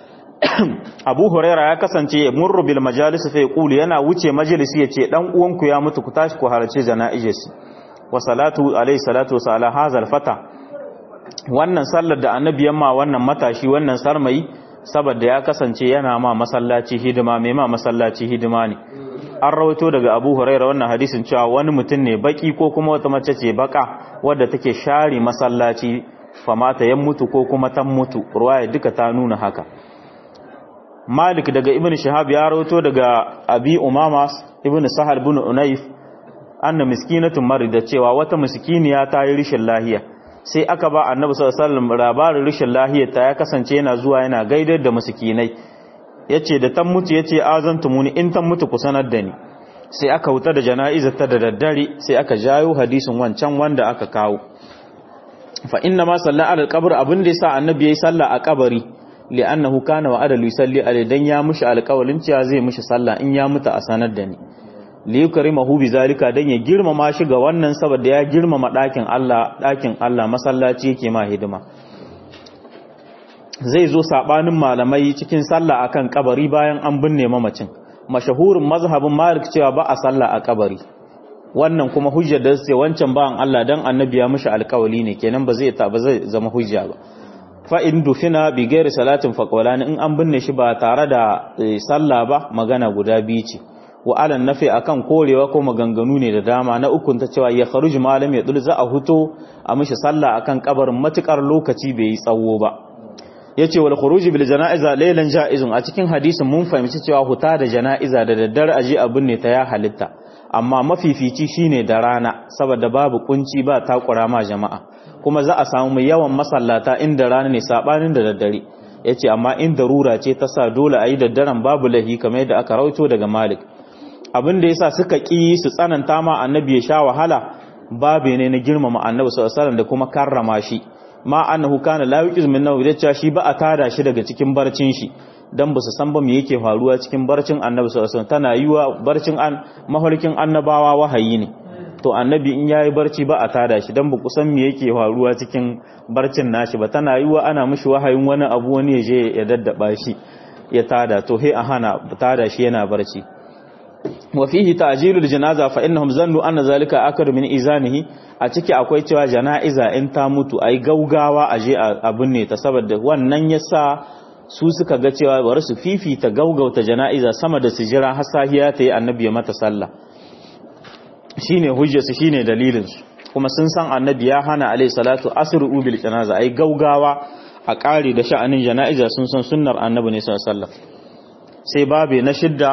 Abu Huraira ya kasance murru bil majalis fa yaqulu yana wuce majalisi yace dan uwanku ya mutu ku tashi ku halarci jana'ijesi wa salatu alayhi salatu wa ala hazal fata wannan sallar da annabi yamma wannan matashi wannan sarmayi saboda ya kasance yana ma masallaci hidima mai ma masallaci hidima ne an rawaito daga Abu Huraira wannan hadisin cewa wani mutum ne baki ko kuma wata mace ce baka wadda take share masallaci famata yan mutu ko kuma tan mutu ruwaya duka ta nuna haka Malik daga Ibn Shihab ya rawaito daga Abi Umama Ibn Sahal ibn Unayf anna miskinatun marida cewa wata miskiniya ta yi rishin lahiya sai aka ba Annabi sallallahu alaihi wasallam labarin rishin lahiyar ta ya kasance yana zuwa yana gaidar da miskinai yace da tan mutu yace azantumuni in tan mutu ku sanar da ni sai aka huta da jana'izar ta da daddare sai aka jayo hadisin wancan wanda aka kawo fa inna ma salla ala alqabr abin da yasa annabi yayi sallah a kabari li'annahu kana wa adalu yusalli alai dan ya mushi alƙawalin cewa zai mushi sallah in ya mutu a sanar da ni li yukrimahu bi zalika dan ya girmama shi ga wannan saboda ya girmama ɗakin Allah ɗakin Allah masallaci yake ma hidima zai zo sabanin malamai cikin sallah akan kabari bayan an binne mamacin mashahurin mazhabin Malik cewa ba a sallah a kabari wannan kuma hujjar da sai wancan ba'an Allah dan annabi ya mushi alƙawali ne kenan ba zai ta ba zai zama hujja ba fa'in dufina bi gairi salatin faƙwalani in an binne shi ba tare da sallah ba magana guda biyu ce wa alan nafi akan korewa ko maganganu ne da dama na ukun ta cewa ya kharuji malam ya dul za a huto a mishi sallah akan kabarin matukar lokaci bai yi tsawo ba yace wal khuruji bil janaiza laylan jaizun a cikin hadisin mun fahimci cewa huta da janaiza da daddare aje a binne ta ya halitta amma mafifici shine da rana saboda babu kunci ba takura ma jama'a kuma za a samu yawan masallata inda rana ne sabanin da daddare yace amma in darura ce ta sa dole ayi daddaren babu lahi kamar yadda aka rauto daga Malik abin da yasa suka ki su tsananta ma annabi ya sha wahala babu ne na girmama annabi sallallahu alaihi wasallam da kuma karrama shi ma annahu kana la yuqiz min nawi da shi ba a tada shi daga cikin barcin shi dan ba su san ba me yake faruwa cikin barcin annabi sallallahu alaihi wasallam tana yiwa barcin an mafarkin annabawa wahayi ne to annabi in yayi barci ba a tada shi dan ba ku san me yake faruwa cikin barcin nashi ba tana yiwa ana mishi wahayin wani abu wani ya je ya daddaba shi ya tada to he a hana tada shi yana barci wa fihi ta'jilul janaza fa innahum zannu anna zalika akar min izanihi a ciki akwai cewa jana'iza in ta mutu ai gaugawa a je a binne ta saboda wannan yasa su suka ga cewa bari su fifita gaugauta jana'iza sama da su jira har sahiya ta yi annabi ya mata sallah shine hujjarsu shine dalilin su kuma sun san annabi ya hana alayhi salatu asru bil janaza ai gaugawa a kare da sha'anin jana'iza sun san sunnar annabi ne sallallahu alaihi wasallam sai babe na shidda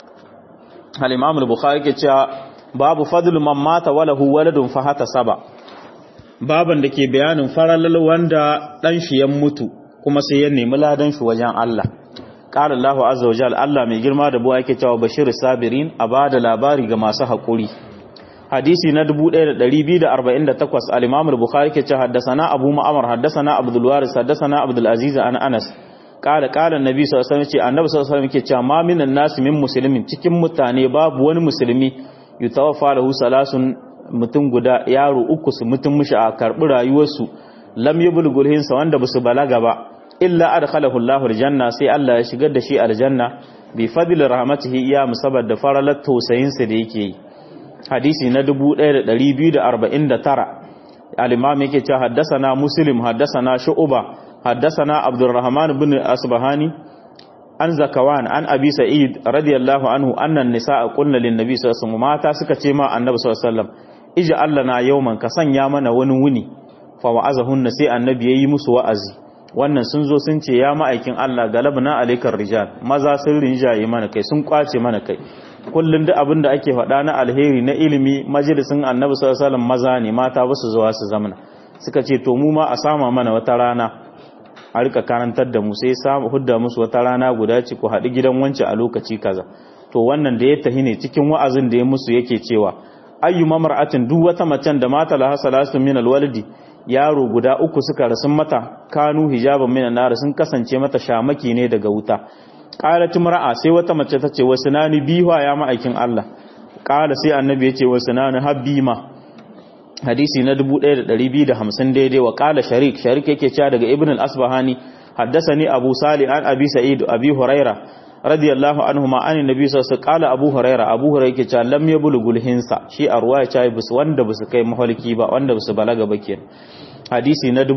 al-imam al-bukhari ke cewa babu fadlu man mata walahu waladun fa hata saba baban da ke bayanin faralal wanda dan shi ya mutu kuma sai ya nemi ladan shi wajen Allah qala Allahu azza wa jalla Allah mai girma da buwa yake cewa bashir sabirin a bada labari ga masu hakuri hadisi na 1248 al-imam al-bukhari ke cewa haddathana abu ma'mar haddathana abdul waris haddathana abdul aziz an anas kala kala annabi sallallahu alaihi wasallam ce annabi sallallahu alaihi wasallam ke cewa ma minan nas min muslimin cikin mutane babu wani musulmi yutawaffa lahu salasun mutum guda yaro uku su mutum mushi a karbi rayuwarsu lam yublughul hinsa wanda basu balaga ba illa adkhalahu Allahu aljanna sai Allah ya shigar da shi aljanna bi fadli rahmatihi iya musabbar da faralat tausayin sa da yake yi hadisi na 1249 al-imam yake cewa haddathana muslim haddathana shu'ba حدثنا عبد الرحمن بن أصبهاني عن زكوان عن أبي سعيد رضي الله عنه أن النساء قلنا للنبي صلى الله عليه وسلم ما تاسك ما النبي صلى الله عليه وسلم اجعل لنا يوما كسن يامنا ونوني فوعزهن سي النبي يي musu wa'azi wannan sun zo sun ce ya ma'aikin Allah galabna alaikar rijal maza sun rinjaye mana kai sun kwace mana kai kullun duk abin da ake faɗa na alheri na ilimi majalisin annabi sallallahu alaihi wasallam maza ne mata ba su zuwa su zamana suka ce to mu ma a sama mana wata rana a rika karantar da mu sai samu hudda musu wata rana guda ce ku haɗu gidan wance a lokaci kaza to wannan da ya tahi ne cikin wa'azin da ya musu yake cewa ayyu mamra'atin duk wata macen da mata laha salatu min alwalidi yaro guda uku suka rasun mata kanu hijaban min nar sun kasance mata shamaki ne daga wuta qalat mar'a sai wata mace ta ce wasunani biwa ya ma'aikin Allah qala sai annabi ya ce wasunani habima hadisi na 1250 daidai wa kala sharik sharik yake cewa daga ibn al-asbahani haddathani abu salih an abi sa'id abi huraira radiyallahu anhu ma an nabi sallallahu alaihi wasallam abu huraira abu huraira yake cewa lam yablughul hinsa shi a ruwaya cewa bus wanda bus kai mahalki ba wanda bus balaga ba kenan hadisi na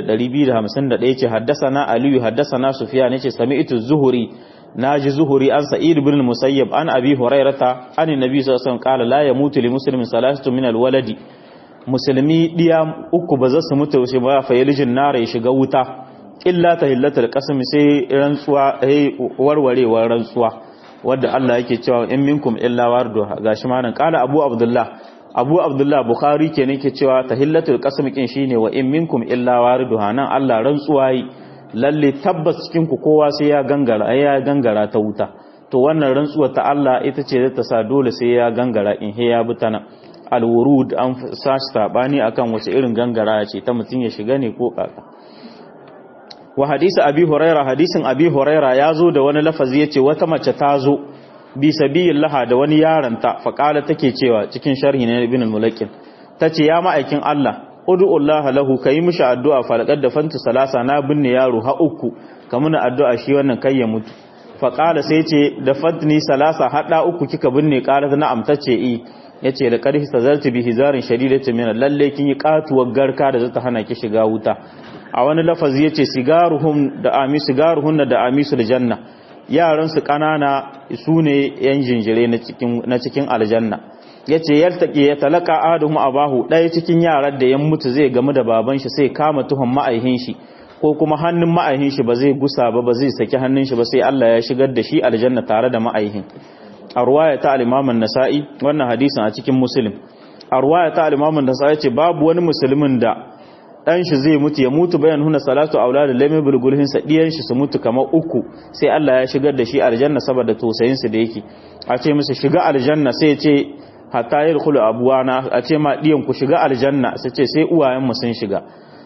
1251 yace haddathana aliyu haddathana sufyan yace sami'tu zuhuri naji zuhuri an sa'id ibn musayyab an abi hurairata an nabi sallallahu alaihi wasallam qala la yamutu li muslimin salatu min al-waladi musulmi ɗiya uku ba za su mutu shi ba fa yalijin nara ya shiga wuta illa ta hillatar kasami sai rantsuwa ai warwarewar rantsuwa wadda Allah yake cewa in minkum illa wardu gashi ma nan kala Abu Abdullah Abu Abdullah Bukhari ke ke cewa tahillatul qasam kin shine wa in minkum illa wardu nan Allah rantsuwa yi lalle tabbas cikin ku kowa sai ya gangara ya gangara ta wuta to wannan rantsuwa ta Allah ita ce ta sa dole sai ya gangara in he ya butana alwurud an sashi sabani akan wace irin gangara ce ta mutum ya shiga ne ko kaka wa hadisi abi huraira hadisin abi huraira ya zo da wani lafazi yace wata mace ta zo bi sabilillah da wani yaranta fa kala take cewa cikin sharhi na ibn al-mulakin tace ya ma'aikin Allah ud'u Allah lahu kai mishi addu'a falaqad da fantu salasa na binne yaro ha uku kamuna addu'a shi wannan kai ya mutu fa kala sai ce da fantni salasa hada uku kika binne kala na amtace i ya ce da ƙarfi ta zarta bi hizarin shadidata mina lalle kin yi katuwar garka da zata hana ki shiga wuta a wani lafazi ya ce sigaruhun da ami sigaruhun da amisul janna yaran su kanana su ne yan jinjire na cikin aljanna ya ce yaltaki ya talaka aduhum abahu ɗaya cikin yaran da ya mutu zai gamu da baban shi sai kama tuhon ma'aihin shi ko kuma hannun ma'aihin shi ba zai gusa ba ba zai saki hannun shi ba sai Allah ya shigar da shi aljanna tare da ma'aihin a ruwaya ta alimamin nasa'i wannan hadisin a cikin musulun a ruwaya ta alimamin nasa'i ce babu wani musulmin da ɗan shi zai mutu ya mutu bayan huna salatu aula da lamin bulgulhin sa ɗiyan shi su mutu kamar uku sai Allah ya shigar da shi aljanna saboda tausayin su da yake a ce musu shiga aljanna sai ya ce hatta yadkhulu abuwana a ce ma ɗiyan ku shiga aljanna sai ce sai uwayen mu sun shiga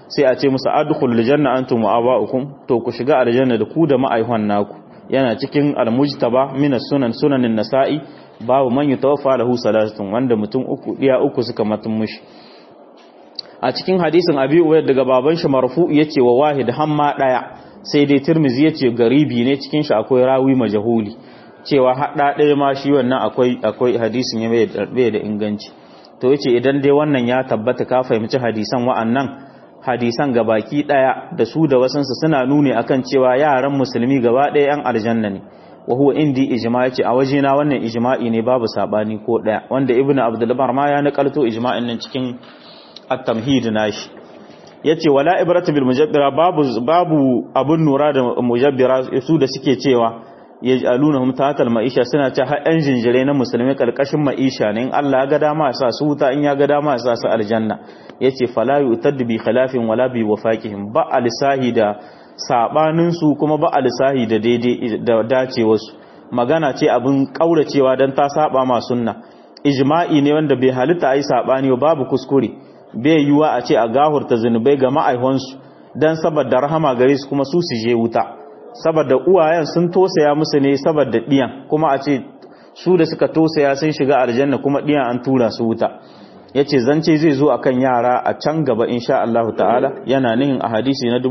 sai a ce musu adkhulul janna antum wa aba'ukum to ku shiga aljanna da ku da ma'aihwan naku yana cikin almujtaba min sunan sunanin nasa'i babu man yutawaffa lahu salatun wanda mutum uku diya uku suka matun mushi a cikin hadisin abi uwayd daga baban shi marfu yace wa wahid hamma daya sai dai tirmizi yace garibi ne cikin shi akwai rawi majhuli cewa hada daya ma shi wannan akwai akwai hadisin ya bai da inganci to yace idan dai wannan ya tabbata ka fahimci hadisan wa'annan hadisan gabaki daya da su da wasansu suna nuni akan cewa yaran musulmi gaba daya yan aljanna ne wa huwa indi ijma yace a wajena wannan ijma'i ne babu sabani ko daya wanda ibnu abdul bar ma ya nakalto ijma'in nan cikin at-tamhid nashi yace wala ibratu bil mujabbira babu babu abun nura da mujabbira su da suke cewa yaj'alunahum tahtal ma'isha suna ce har yan jinjire na musulmi kalkashin ma'isha ne in Allah ya ga dama ya sa su wuta in ya ga dama ya sa su aljanna yace fala yu'taddu bi khilafin wala bi wafaqihim ba alisahi da sabanin su kuma ba alisahi da daidai da dacewar su magana ce abin kauracewa dan ta saba ma sunna ijma'i ne wanda bai halitta ai sabani babu kuskure bai yiwa a ce a gahurta zinubai ga ma'aihonsu dan saboda rahama gare su kuma su su je wuta saboda uwayen sun tosaya musu ne saboda diyan kuma a ce su da suka tosaya sun shiga aljanna kuma diyan an tura su wuta yace zance zai zo akan yara a can gaba insha Allah ta'ala yana nihin a hadisi na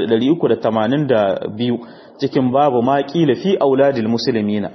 1382 cikin babu ma kila fi auladil muslimina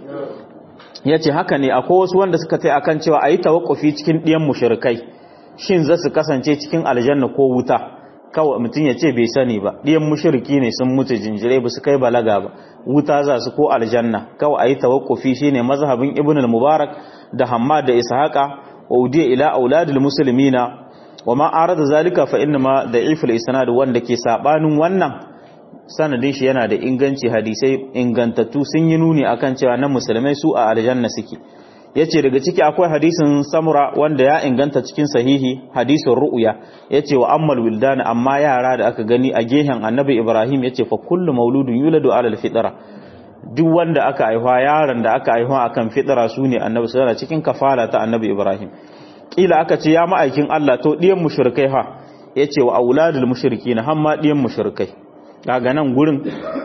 yace haka ne akwai wasu wanda suka tai akan cewa ayi tawakkufi cikin diyan mushrikai shin za su kasance cikin aljanna ko wuta kawai mutum ya ce bai sani ba ɗiyan mushirki ne sun mutu jinjirai ba su kai balaga ba wuta za su ko aljanna kawai a yi tawakkufi shi ne mazhabin ibn al-mubarak da hamad da ishaqa wa udiya ila auladul muslimina wa ma arada zalika fa inna ma da'iful isnad wanda ke sabanin wannan sanadin shi yana da inganci hadisai ingantattu sun yi nuni akan cewa na musulmai su a aljanna suke yace daga ciki akwai hadisin samura wanda ya inganta cikin sahihi hadisin ru'ya yace wa ammal wildan amma yara da aka gani a gehen annabi ibrahim yace fa kullu mauludun yuladu ala alfitra duk wanda aka aihuwa yaron da aka aihuwa akan fitra sune annabi sallallahu cikin kafala ta annabi ibrahim kila aka ce ya ma'aikin Allah to diyan mushrikai ha yace wa auladul mushrikin hamma diyan mushrikai kaga nan gurin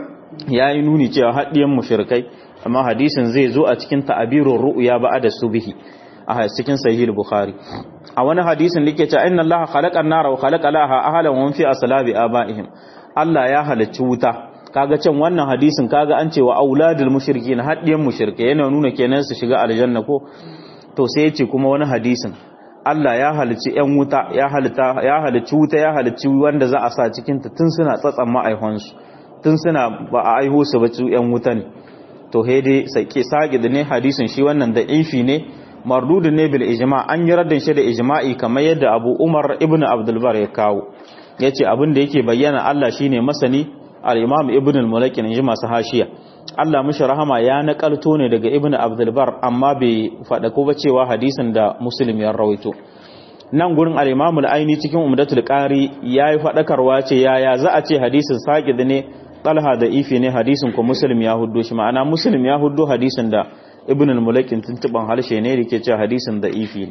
yayi nuni cewa har diyan mushrikai amma hadisin zai zo a cikin ta'abirur ru'ya ba'da subhi a cikin sahih bukhari a wani hadisin da yake cewa inna allaha khalaqa an-nara wa khalaqa laha ahlan wa fi aslabi abaihim Allah ya halicci wuta kaga can wannan hadisin kaga an cewa auladul mushrikin haddiyan mushrike yana nuna kenan su shiga aljanna ko to sai yace kuma wani hadisin Allah ya halicci ƴan wuta ya halitta ya halicci wuta ya halicci wanda za a sa cikin ta tun suna tsatsan ma'aihonsu tun suna ba a aiho su ba su ƴan wuta ne to he dai sake sage da ne hadisin shi wannan da ifi ne mardudun ne bil ijma an yi raddin shi da ijma'i kamar yadda Abu Umar ibn Abdul Bar ya kawo yace abin da yake bayyana Allah shine masani al-Imam Ibn al-Mulaki ne masu hashiya Allah mishi rahama ya nakalto ne daga Ibn Abdul Bar amma bai fada ko ba cewa hadisin da Muslim ya rawaito nan gurin al-Imam al-Aini cikin Umdatul Qari yayi fadakarwa ce yaya za a ce hadisin saqid ne talha da ifi ne hadisin ko muslim ya huddo shi ma'ana muslim ya huddo hadisin da ibn al-mulakin tuntuban harshe ne da ke cewa hadisin da ifi ne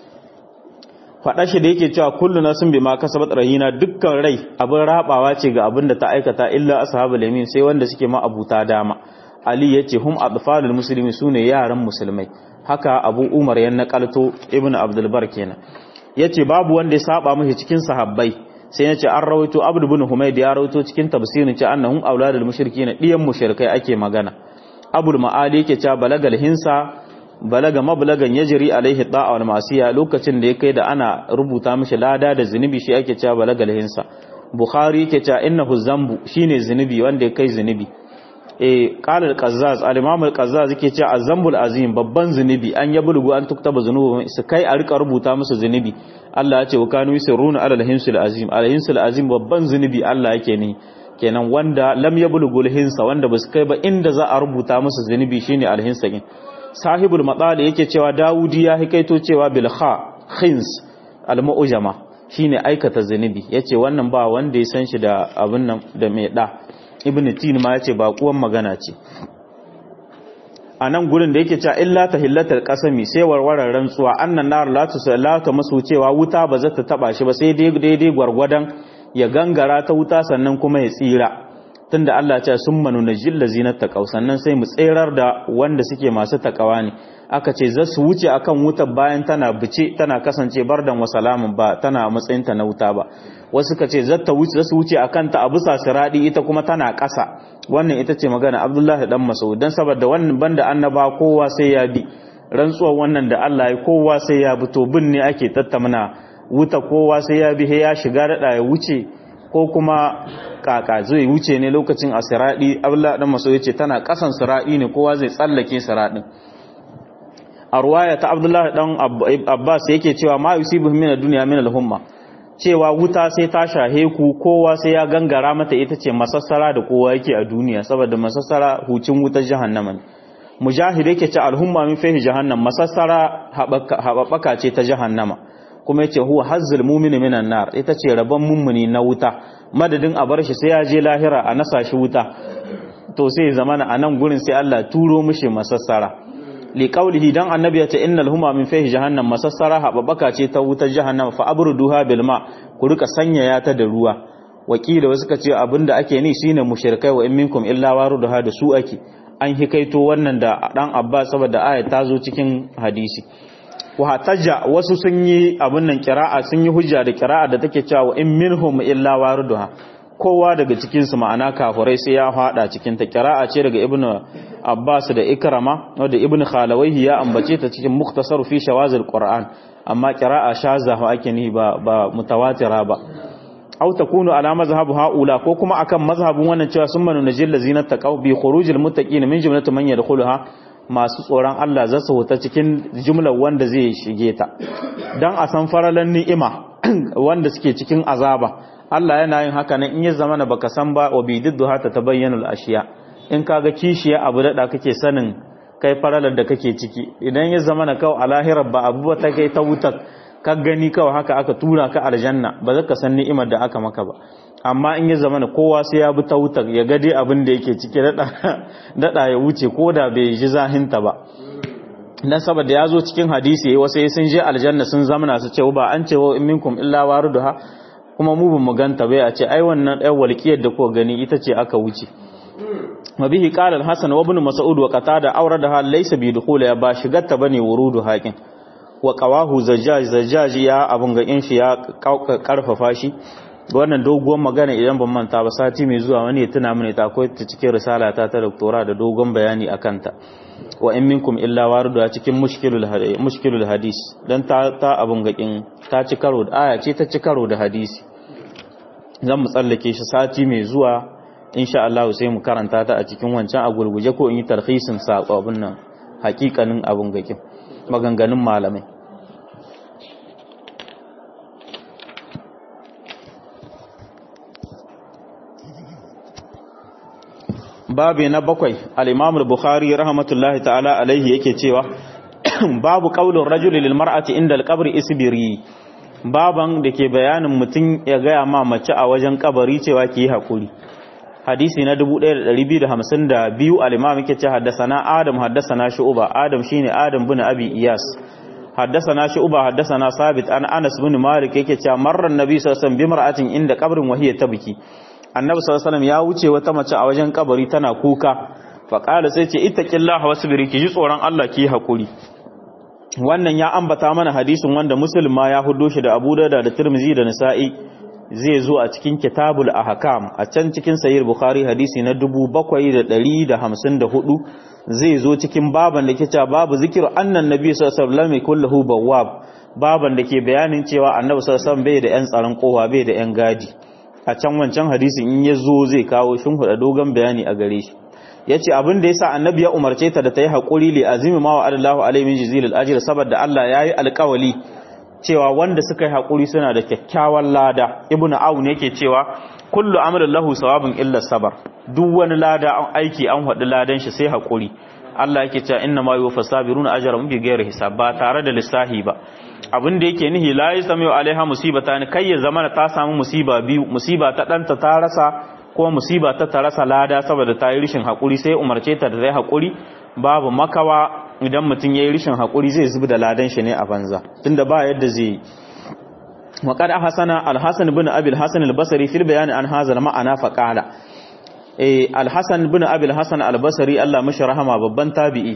faɗa shi da yake cewa kullu nasin bima kasabat rahina dukkan rai abin rabawa ce ga abin da ta aikata illa ashabul yamin sai wanda suke ma abuta dama ali yace hum atfalul muslimin sune yaran musulmai haka abu umar ya nakalto ibn abdul bar kenan yace babu wanda ya saba mishi cikin sahabbai sai ya ce an rawaito abdu bin humaid ya rawaito cikin tafsirin ce annahum auladul mushrikin diyan mushrikai ake magana abul ma'ali yake cewa balagal hinsa balaga mablagan yajri alaihi da'a wal ma'siya lokacin da ya kai da ana rubuta mishi lada da zunubi shi ake cewa balagal hinsa bukhari yake cewa innahu zambu shine zunubi wanda ya kai zunubi eh qala al-qazzaz al-imam al-qazzaz yake cewa az-zambul azim babban zunubi an yablugu an tuktaba zunubu su kai a rika rubuta musu zunubi Allah ya ce wa kanu yusirruna ala al-hinsul azim al-hinsul azim babban zunubi Allah yake ne kenan wanda lam yablugu al-hinsa wanda basu kai ba inda za a rubuta musu zunubi shine al-hinsa kin sahibul matsali yake cewa Dawudi ya hikaito cewa bil kha khins al-mu'jama shine aikata zunubi yace wannan ba wanda ya san shi da abin nan da mai da ibnu tin ma yace ba kuwan magana ce a nan gurin da yake cewa illa tahillatul qasami sai warwarar rantsuwa annan nar la tusallata masu cewa wuta ba za ta taba shi ba sai daidai gwargwadon ya gangara ta wuta sannan kuma ya tsira tunda Allah ya ce summa nunajjil ladzina taqaw sannan sai mu tserar da wanda suke masu takawa ne aka ce za su wuce akan wutar bayan tana bice tana kasance bardan wa salamun ba tana matsayin ta na wuta ba wasu ka ce zata wuce za su wuce akan ta a bisa siradi ita kuma tana ƙasa wannan ita ce magana Abdullahi dan Mas'ud dan saboda wannan banda annaba kowa sai ya bi rantsuwar wannan da Allah ya kowa sai ya bi to bin ne ake tattamna wuta kowa sai ya bi ya shiga dada ya wuce ko kuma kaka zai wuce ne lokacin a siradi Abdullahi dan Mas'ud yace tana ƙasan siradi ne kowa zai tsallake siradin a ruwaya ta Abdullahi dan Abbas yake cewa ma yusibu min ad-dunya min al-humma cewa wuta sai ta shahe ku kowa sai ya gangara mata ita ce masassara da kowa yake a duniya saboda masassara hucin wutar jahannama ne mujahid yake ce alhumma min fihi jahannam masassara hababaka ce ta jahannama kuma yace huwa hazzul mu'mini minan nar ita ce rabon mummuni na wuta madadin a bar shi sai ya je lahira a nasa shi wuta to sai zamana a nan gurin sai Allah turo mishi masassara li qawlihi dan annabi yace innal huma min fihi jahannam masassara hababaka ce ta wutar jahannama fa abruduha bil ma ku rika sanyaya ta da ruwa wakila wasu kace abinda ake ni shine mushrikai wa in minkum illa waruduha da su ake an hikaito wannan da dan Abbas saboda aya ta zo cikin hadisi wa hataja wasu sun yi abin nan kira'a sun yi hujja da kira'a da take cewa in minhum illa waruduha kowa daga cikin su ma'ana kafirai sai ya fada cikin ta kira'a ce daga ibnu Abbas da Ikrama wanda ibnu Khalawayhi ya ambace ta cikin mukhtasar fi shawazil Qur'an amma kira'a shaza ake ni ba ba mutawatira ba aw takunu ala mazhab haula ko kuma akan mazhabin wannan cewa sun manu najil lazina taqaw bi khurujil muttaqin min jumlati man yadkhuluha masu tsoron Allah za su huta cikin jumlar wanda zai shige ta dan a san faralan ni'ima wanda suke cikin azaba Allah yana yin haka nan in ya zama baka san ba wa bididdu hata tabayyanul ashiya in kaga kishiya abu da kake sanin kai faralar da kake ciki idan ya zama na kawai a lahirar ba abu ta kai ta wutar ka gani kawai haka aka tura ka aljanna ba za ka san ni'imar da aka maka ba amma in ya zama na kowa sai ya bi ta wutar ya gade abin da yake ciki daɗa ya wuce ko da bai ji zahinta ba dan saboda ya zo cikin hadisi wasu sun je aljanna sun zamana su ce ba an ce wa in minkum illa waruduha kuma mu bin mu ganta bai a ce ai wannan ɗan walƙiyar da ko gani ita ce aka wuce mabihi qala al-hasan wa ibn mas'ud wa qatada awradaha laysa bi dukhul ya ba shigarta bane wurudu haƙin wa qawahu zajjaj zajjaj ya abun ga in shi ya karfafa shi wannan doguwar magana idan ban manta ba sati mai zuwa wani ya tuna mini ta akwai ta cikin risala ta ta doktora da dogon bayani akan ta wa in minkum illa waridu a cikin mushkilul mushkilul hadis dan ta ta abun ga kin ta ci karo da aya ce ta ci karo da hadisi zan mu tsallake shi sati mai zuwa insha Allah sai mu karanta ta a cikin wancan a gurguje ko in yi tarhisin sako abun nan hakikanin abun ga kin maganganun malamai babi na bakwai al-imam al-bukhari rahmatullahi ta'ala alaihi yake cewa babu qaulur rajuli lil mar'ati inda al-qabri isbiri baban da ke bayanin mutum ya gaya ma mace a wajen kabari cewa ki yi hakuri hadisi na 1252 al-imam yake ce haddasana adam haddasana shu'ba adam shine adam bin abi iyas haddasana shu'ba haddasana sabit an anas bin malik yake cewa marran nabi sallallahu alaihi wasallam bi mar'atin inda qabrin wa hiya tabki annabi sallallahu alaihi ya wuce wata mace a wajen kabari tana kuka fa qala sai ce ittaqillaha wasbiri ki ji tsoron Allah ki hakuri wannan ya ambata mana hadisin wanda muslim ma ya hudo shi da Abu Dawud da Tirmidhi da Nasa'i zai zo a cikin kitabul ahkam a can cikin sahih bukhari hadisi na 7154 zai zo cikin baban da ke cewa babu zikiru annan nabi sallallahu alaihi wasallam kulluhu bawwab baban da ke bayanin cewa annabi sallallahu alaihi wasallam bai da yan tsaron kowa bai da yan gadi a can wancan hadisin in ya zo zai kawo shin huda dogon bayani a gare shi ya ce abin da ya sa annabi ya umarce ta da ta yi haƙuri li azimi ma wa adallahu alaihi min jizilil ajiyar saboda Allah ya yi alƙawali cewa wanda suka yi haƙuri suna da kyakkyawan lada ibnu aun yake cewa kullu amrin lahu sawabun illa sabar duk wani lada an aiki an haɗu ladan shi sai haƙuri Allah yake cewa inna ma yuwaffa sabiruna ajrahum bi ghairi hisab ba tare da lissahi ba abin da yake nihi la yasmiu alaiha musibata ne kai ya zama ta samu musiba biyu musiba ta danta ta rasa ko musiba ta ta rasa lada saboda ta yi rishin hakuri sai umarce ta da zai hakuri babu makawa idan mutum ya yi rishin hakuri zai zubi da ladan shi ne a banza tunda ba yadda zai wa qad ahsana al-hasan ibn abi al-hasan al-basri fil bayan an hadha al-ma'ana fa qala eh al-hasan ibn abi al-hasan al-basri Allah mashi rahama babban tabi'i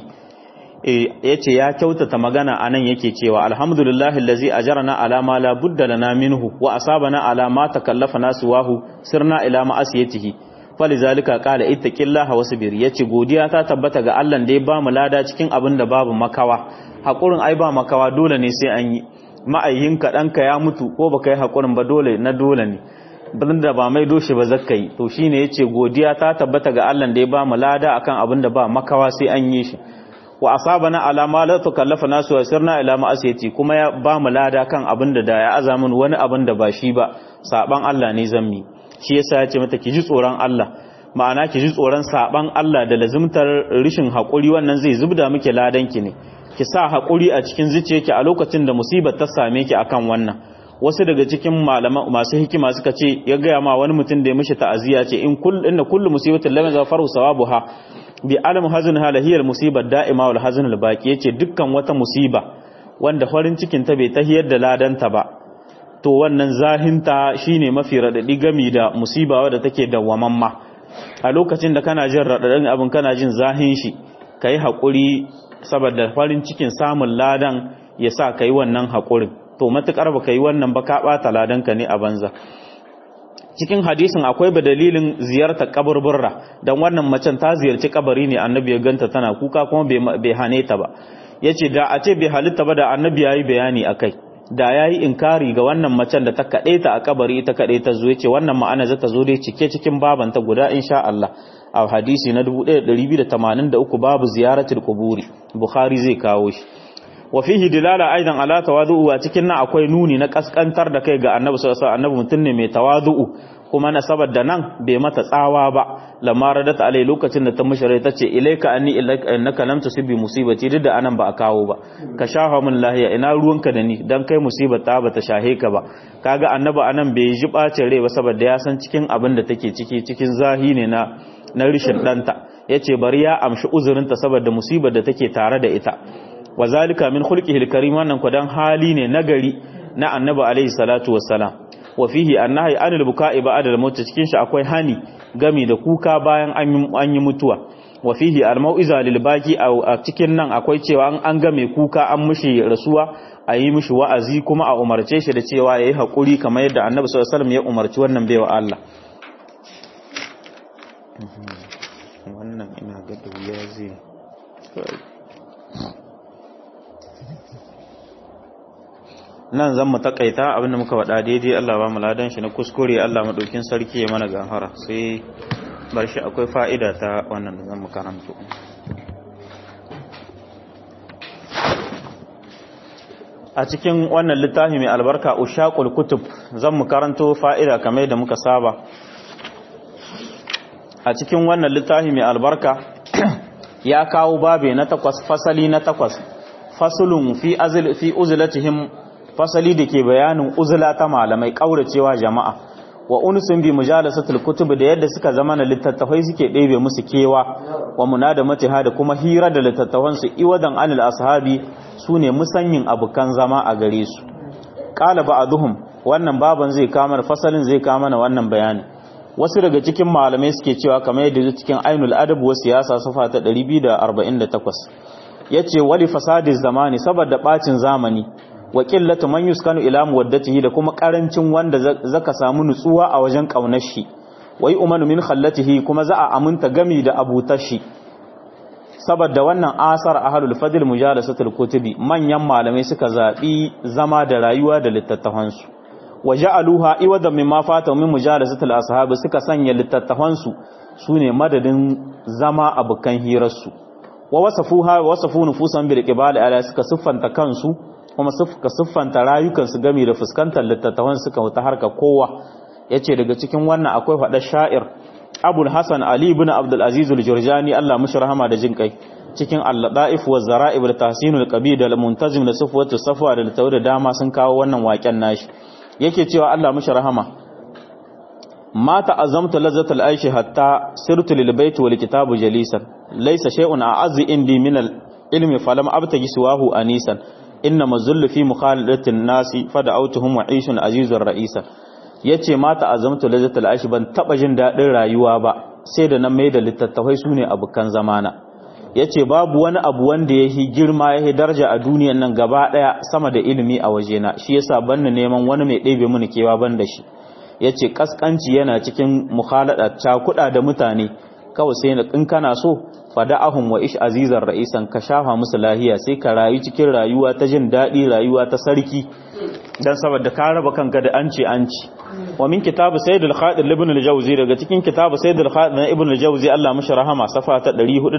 ya ce ya kyautata magana a nan yake cewa alhamdulillahi allazi ajarna ala ma la budda lana minhu wa asabana ala ma takallafa nasu wahu sirna ila ma'asiyatihi falizalika qala ittaqillaha wasbir yace godiya ta tabbata ga Allah da ya ba mu lada cikin abin da babu makawa hakurin ai ba makawa dole ne sai an yi ma'ayyin ka danka ya mutu ko baka yi hakurin ba dole na dole ne bin da ba mai doshi ba zakkai to shine yace godiya ta tabbata ga Allah da ya ba mu lada akan abin da ba makawa sai an yi shi wa asabana ala ma la tukallafa nasu wa sirna ila ma'asiyati kuma ya ba mu lada kan abin da da ya azamin wani abin da ba shi ba saban Allah ne zammi shi yasa ya ce mata ki ji tsoron Allah ma'ana ki ji tsoron saban Allah da lazimtar rishin hakuri wannan zai zubda miki ladan ki ne ki sa hakuri a cikin zuciyarki a lokacin da musibar ta same ki akan wannan wasu daga cikin malama masu hikima suka ce ya gaya ma wani mutum da ya mishi ta'aziyya ce in kullu inna kullu musibatin lam yaghfaru sawabuha bi alam hazin halahiyar musibar da'ima wal hazin albaki yace dukkan wata musiba wanda farin cikin ta bai tahiyar da ladanta ba to wannan zahinta shine mafi radadi gami da musiba wadda take dawwamamma a lokacin da kana jin radadin abin kana jin zahin shi kai hakuri saboda farin cikin samun ladan ya sa kai wannan hakurin to matukar ba kai wannan ba ka bata ladanka ne a banza cikin hadisin akwai ba dalilin ziyartar kaburburra don wannan macen ta ziyarci kabari ne annabi ya ganta tana kuka kuma bai hane ta ba ya ce da a ce bai halitta ba da annabi ya yi bayani a kai da ya yi inkari ga wannan macen da ta kaɗe ta a kabari ita kaɗe ta zo ya ce wannan ma'ana za ta zo dai cike cikin babanta guda insha Allah a hadisi na 1283 babu ziyaratul kuburi bukhari zai kawo shi wa fihi dilala aidan ala tawadu'u a cikin nan akwai nuni na kaskantar da kai ga annabi sallallahu alaihi wasallam annabi mutum ne mai tawadu'u kuma na saboda nan bai mata tsawa ba lamma radat alai lokacin da ta mushare ta ce ilaika anni innaka lam tusibi musibati duk da anan ba a kawo ba ka shafa min lahiya ina ruwanka da ni dan kai musibar ta bata shahe ka ba kaga annabi anan bai ji bacin rai ba saboda ya san cikin abin da take ciki cikin zahi ne na na rishin danta yace bari ya amshi uzurinta saboda musibar da take tare da ita wa zalika min khulqihi al-karim wannan kudan hali ne nagari na annabi alaihi salatu wassalam wa fihi annahi anil buka'i ba'da al-maut cikin shi akwai hani gami da kuka bayan an yi mutuwa wa fihi al-mau'iza lil baqi a cikin nan akwai cewa an ga mai kuka an mushi rasuwa a yi mishi wa'azi kuma a umarce shi da cewa yayi hakuri kamar yadda annabi sallallahu alaihi wasallam ya umarci wannan baiwa Allah wannan ina ga da wuya zai nan zan mu takaita abinda muka faɗa daidai Allah ba mu ladan shi na kuskure Allah madaukin sarki ya mana gafara sai bar shi akwai fa'ida ta wannan da zan mu karanto a cikin wannan littafi mai albarka ushaqul kutub zan mu karanto fa'ida kamar da muka saba a cikin wannan littafi mai albarka ya kawo babe na takwas fasali na takwas fasulun fi azl fi uzlatihim fasali da ke bayanin uzula ta malamai kauracewa jama'a wa unsun bi mujalasatul kutub da yadda suka zama na littattafai suke ɗebe musu kewa wa munadamatiha da kuma hira da littattafan su iwadan anil ashabi sune musanyin abukan zama a gare su qala ba'dhum wannan baban zai kama fasalin zai kama na wannan bayani wasu daga cikin malamai suke cewa kamar yadda cikin ainul adab wa siyasa safa ta 248 yace wali fasadiz zamani saboda bacin zamani wa qillatu man yuskanu ila muwaddatihi da kuma karancin wanda zaka samu nutsuwa a wajen kaunar shi wai umanu min khallatihi kuma za a aminta gami da abutar shi saboda wannan asar ahlul fadl mujalasatul kutubi manyan malamai suka zabi zama da rayuwa da littattafan su waja'aluha iwadan mimma fata min mujalasatul ashabi suka sanya littattafan su sune madadin zama abukan hirar su wa wasafuha wasafu nufusan bil qibali ala suka siffanta kansu kuma suka siffanta rayukansu gami da fuskantar littattafan suka wuta harka kowa yace daga cikin wannan akwai faɗa sha'ir Abul Hasan Ali ibn Abdul Aziz al-Jurjani Allah mushi rahama da jin kai cikin al-Ladaif wa Zara'ib da Tahsinul Qabid da Muntazim da Sufwatu Safwa da Tawda dama sun kawo wannan waken nashi yake cewa Allah mushi rahama ma ta'azzamtu lazzatal aishi hatta sirtu lil bait wal kitabu jalisan laysa shay'un a'azzi indi min al ilmi falam abtagi siwahu anisan inna mazullu fi mukhalatin nasi fada'autuhum wa ishun azizur ra'isa yace mata azamtu lazzatul aishi ban taba jin dadin rayuwa ba sai da na mai da littattafai sune abukan zamana yace babu wani abu wanda yahi girma yahi daraja a duniyan nan gaba daya sama da ilimi a wajena shi yasa banni neman wani mai ɗebe mini kewa ban da shi yace kaskanci yana cikin mukhalada cakuda da mutane kawai sai in kana so fada'ahum wa ish azizar ra'isan ka shafa musu lahiya sai ka rayu cikin rayuwa ta jin daɗi rayuwa ta sarki dan saboda ka raba kanka da anci anci wa min kitabu sayyid al-khadir ibn al-jawzi daga cikin kitabu sayyid al-khadir na ibn al-jawzi Allah mishi rahama safa ta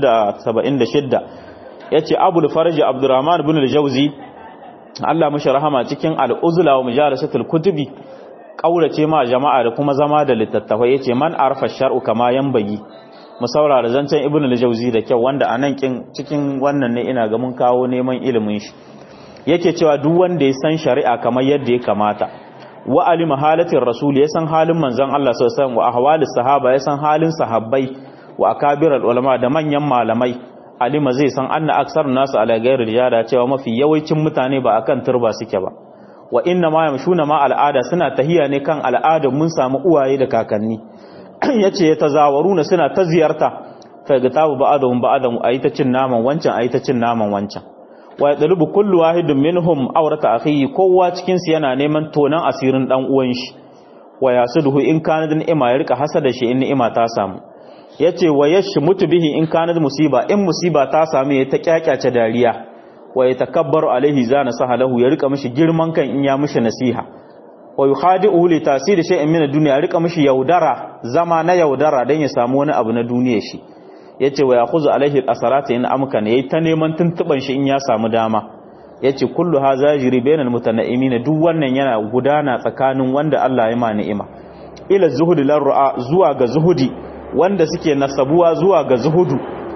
476 yace abul faraj abdurrahman ibn al-jawzi Allah mishi rahama cikin al-uzla wa mujalasatul kutubi kaurace ma jama'a da kuma zama da littattafai yace man arfa shar'u kama yanbagi mu saurara zancen ibn al-jawzi da kyau wanda anan kin cikin wannan ne ina ga mun kawo neman ilimin shi yake cewa duk wanda ya san shari'a kamar yadda ya kamata wa alima halatin rasul ya san halin manzon Allah sallallahu alaihi wasallam wa ahwalis sahaba ya san halin sahabbai wa akabirul ulama da manyan malamai alima zai san anna aksar nasu ala ghairi rijala cewa mafi yawancin mutane ba akan turba suke ba wa inna ma yamshuna ma al'ada suna tahiya ne kan al'ada mun samu uwaye da kakanni yace ya tazawaruna suna ta ziyarta fa ga tabu ba'adahum ba'adahu ayi ta cin naman wancan ayi ta cin naman wancan wa yadlubu kullu wahidin minhum awrata akhihi kowa cikin su yana neman tonan asirin dan uwan shi wa yasuduhu in kana da ni'ima ya rika hasada shi in ni'ima ta samu yace wa yashmutu bihi in kana musiba in musiba ta samu ya ta kyakyace dariya wa yatakabbaru alaihi zana sahalahu ya rika mishi girman kan in ya mishi nasiha wa yukhadi'u li tasiri shay'in min ad-dunya rika mishi yaudara zama na yaudara dan ya samu wani abu na duniya shi yace wa yakhuzu alaihi al-asarati in amkana yayi ta neman tuntuban shi in ya samu dama yace kullu hadha jiri bainal mutanaimin duk wannan yana gudana tsakanin wanda Allah ya ma ni'ima ila zuhudi lar'a zuwa ga zuhudi wanda suke nasabuwa zuwa ga zuhudu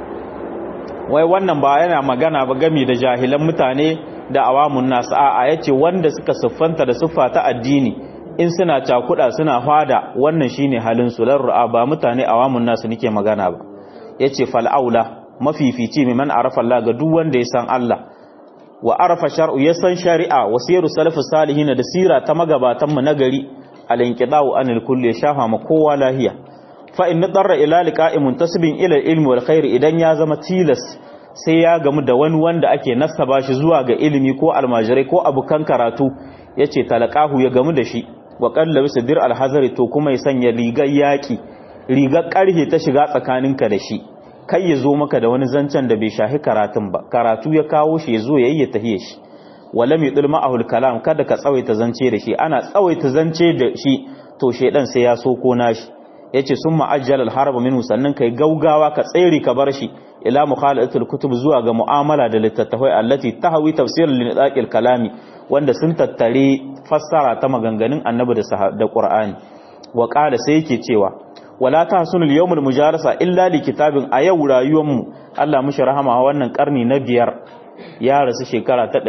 wai wannan ba yana magana ba gami da jahilan mutane da awamun nasu a yace wanda suka siffanta da siffa ta addini in suna cakuda suna fada wannan shine halin su lar'a ba mutane awamun nasu nake magana ba yace fal aula mafifici man arafa Allah ga duk wanda ya san Allah wa arafa shar'u ya san shari'a wa siru salafus salihin da sira ta magabatan mu nagari al-inqida'u anil kulli shafa ma kowa lahiya fa in darra ila liqa'i muntasibin ila ilmi wal khair idan ya zama tilas sai ya gamu da wani wanda ake nasaba shi zuwa ga ilimi ko almajirai ko abukan karatu yace talaqahu ya gamu da shi wa qallabi sadir al-hazari to kuma ya sanya rigar yaki rigar karhe ta shiga tsakaninka da shi kai ya zo maka da wani zancen da bai shahi karatun ba karatu ya kawo shi ya zo ya yi ya tahiye shi wala mai dulma ahul kalam kada ka tsawaita zance da shi ana tsawaita zance da shi to shedan sai ya soko nashi yace sun ma'ajjal al harba minhu sannan kai gaugawa ka tsere ka bar shi ila mukhalatul kutub zuwa ga mu'amala da littattafai allati tahwi tafsir lin idaqil kalami wanda sun tattare fassara ta maganganun annabi da da qur'ani wa qala sai yake cewa wala tahsunul yawmul mujarasa illa li kitabin a yau rayuwar mu Allah mushi rahama wannan karni na biyar ya rasu shekara ta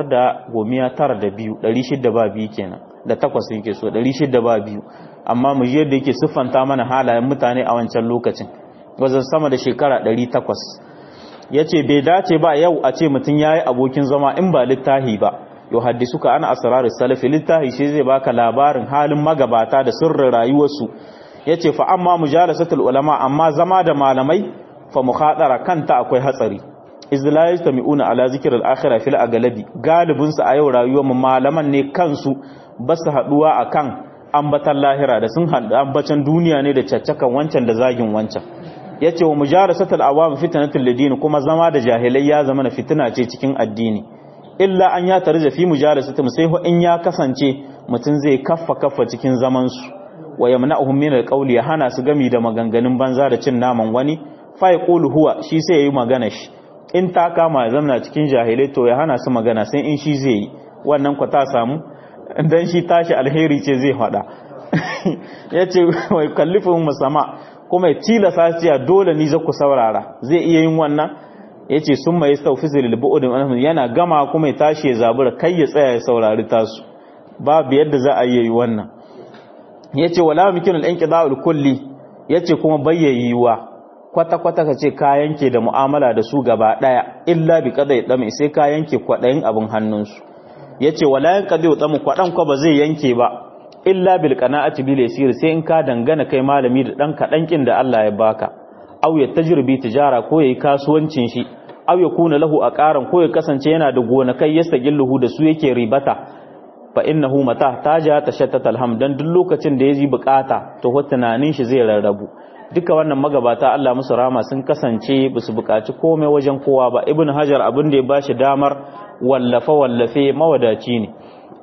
592 600 ba biyu kenan da takwas yake so 600 ba biyu amma mu yadda yake siffanta mana halayen mutane a wancan lokacin wajen sama da shekara 800 yace bai dace ba yau a ce mutum yayi abokin zama in ba littahi ba yau haddisuka ana asrarar salafi littahi shi zai baka labarin halin magabata da sirrin rayuwarsu yace fa amma mujalasatul ulama amma zama da malamai fa mukhadara kanta akwai hatsari izla yastami'una ala zikr al-akhirah fil aglabi galibin su a yau rayuwar mu malaman ne kansu basu haduwa akan ambatan lahira da sun hadu ambatan duniya ne da caccakan wancan da zagin wancan yace wa mujalasatul awam fitnatul lidin kuma zama da jahilai ya zama na fitina ce cikin addini illa an ya tarja fi mujalasatum sai in ya kasance mutun zai kaffa kaffa cikin zaman su wa yamna'uhum min alqawli ya hana su gami da maganganun banza da cin naman wani fa yaqulu huwa shi sai yayi magana shi in ta kama ya zamna cikin jahilai to ya hana su magana sai in shi zai yi wannan ku ta samu dan shi tashi alheri ce zai fada yace wai kallifun musama kuma ya tilasa ciya dole ni za ku saurara zai iya yin wannan yace summa yastawfizu lil bu'd yana gama kuma ya tashi ya zabura kai ya tsaya ya saurari tasu babu yadda za a yi wannan yace wala mikin al-inqida'ul kulli yace kuma bayyayiwa kwata-kwata ka ce ka yanke da mu'amala da su gaba ɗaya illa bi kada ya ɗame sai ka yanke kwaɗayin abin hannunsu ya ce wala yan kada ya ɗame kwaɗan kwa ba zai yanke ba illa bil qana'ati bil yasir sai in ka dangana kai malami da ɗan kaɗan kin da Allah ya baka aw ya tajribi tijara ko yayi kasuwancin shi aw ya kuna lahu a ƙaran ko ya kasance yana da gonakai ya sagilluhu da su yake ribata fa innahu mata taja tashattata alham dan duk lokacin da yaji bukata to tunanin shi zai rarrabu duka wannan magabata Allah musu rama sun kasance ba su bukaci komai wajen kowa ba ibn hajar abin da ya bashi damar wallafe wallafe mawadaci ne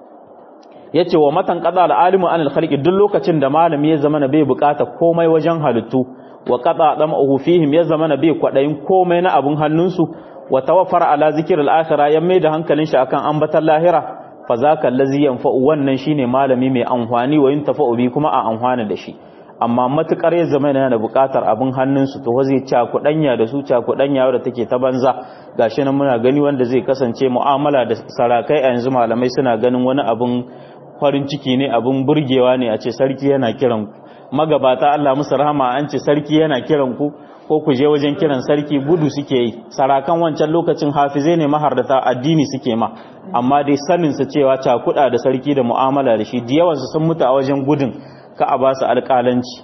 yace wa matan qada al-alimu anil khalqi duk lokacin da malami ya zama na bai bukata komai wajen halittu wa qada damahu fihim ya zama na bai kwadayin komai na abun hannunsu wa tawaffara ala zikr al-akhirah ya mai da hankalin shi akan ambatan lahira fa zaka allazi yanfa'u wannan shine malami mai amfani wa yuntafa'u bi kuma a amfana da shi amma matukar ya zama yana da bukatar abin hannunsu to zai cakudanya da su cakudanya da take ta banza gashi nan muna gani wanda zai kasance mu'amala da sarakai a yanzu malamai suna ganin wani abin farin ciki ne abin burgewa ne a ce sarki yana kiran ku magabata Allah musu rahama an ce sarki yana kiran ku ko ku je wajen kiran sarki gudu suke yi sarakan wancan lokacin hafize ne mahardata addini suke ma amma dai sanin su cewa cakuda da sarki da mu'amala da shi da yawansu sun mutu a wajen gudun ka a ba su alƙalanci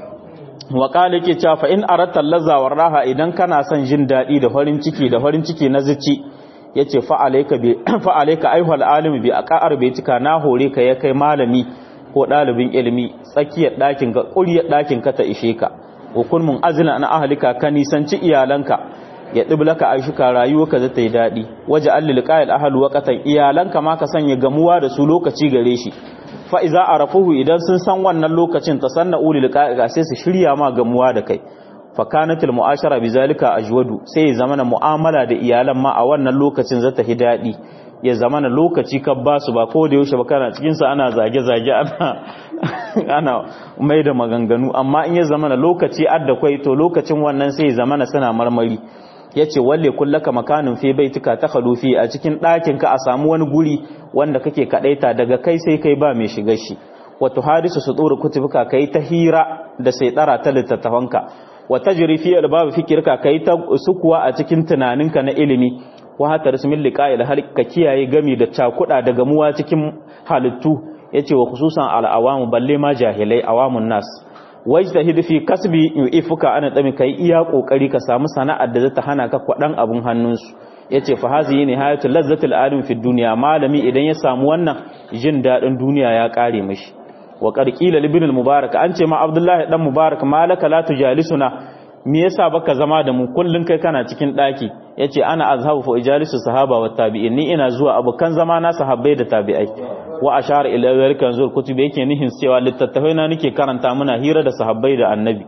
wa ƙala ke cewa fa in aratta lazawar raha idan kana son jin daɗi da farin ciki da farin ciki na zici ya ce fa'alaika aihuwal alimi bi a ƙa'ar bai cika na hore ka ya kai malami ko ɗalibin ilimi tsakiyar ɗakin ka ƙuryar ɗakin ka ta ishe ka hukun mun azina na ahalika ka nisanci iyalanka ya ɗiblaka aishuka rayuwarka zai ta yi daɗi waje allil ƙayar ahalu waƙatan iyalanka ma ka sanya gamuwa da su lokaci gare shi fa'iza a rafuhu idan sun san wannan lokacin ta sanna uli liƙa'iƙa sai su shirya ma gamuwa da kai fakanatul mu'ashara bi zalika ajwadu sai ya zamana mu'amala da iyalan ma a wannan lokacin zata hi daɗi ya zamana lokaci ka ba su ba ko da yaushe ba kana cikin sa ana zage zage ana ana mai da maganganu amma in ya zamana lokaci adda kai to lokacin wannan sai ya zamana suna marmari yace walle kullaka makanin fi baitika ta khalufi a cikin ɗakin ka a samu wani guri wanda kake kadaita daga kai sai kai ba mai shiga shi wato hadisu su tsoro kutubuka kai ta hira da sai tsara ta littattafanka wa tajri fi albab fikirka kai ta sukuwa a cikin tunaninka na ilimi wa hatta rasmin liqa'il halka kiyaye gami da cakuda da gamuwa cikin halittu yace wa khususan al-awamu balle ma jahilai awamun nas wajtahid fi kasbi yu'ifuka ana dami kai iya kokari ka samu sana'ar da zata hana ka kwadan abun hannunsu yace fa hazihi nihayatul lazzatil alim fi dunya malami idan ya samu wannan jin dadin duniya ya kare mishi wa qarqila ibn al-mubarak an ce ma abdullahi dan mubarak malaka la tujalisuna me yasa baka zama da mu kullun kai kana cikin daki yace ana azhabu fa ijalisu sahaba wa tabi'in ni ina zuwa abukan zama na sahabbai da tabi'ai wa ashara ila zalika zur kutubi yake nihin cewa littattafai na nake karanta muna hira da sahabbai da annabi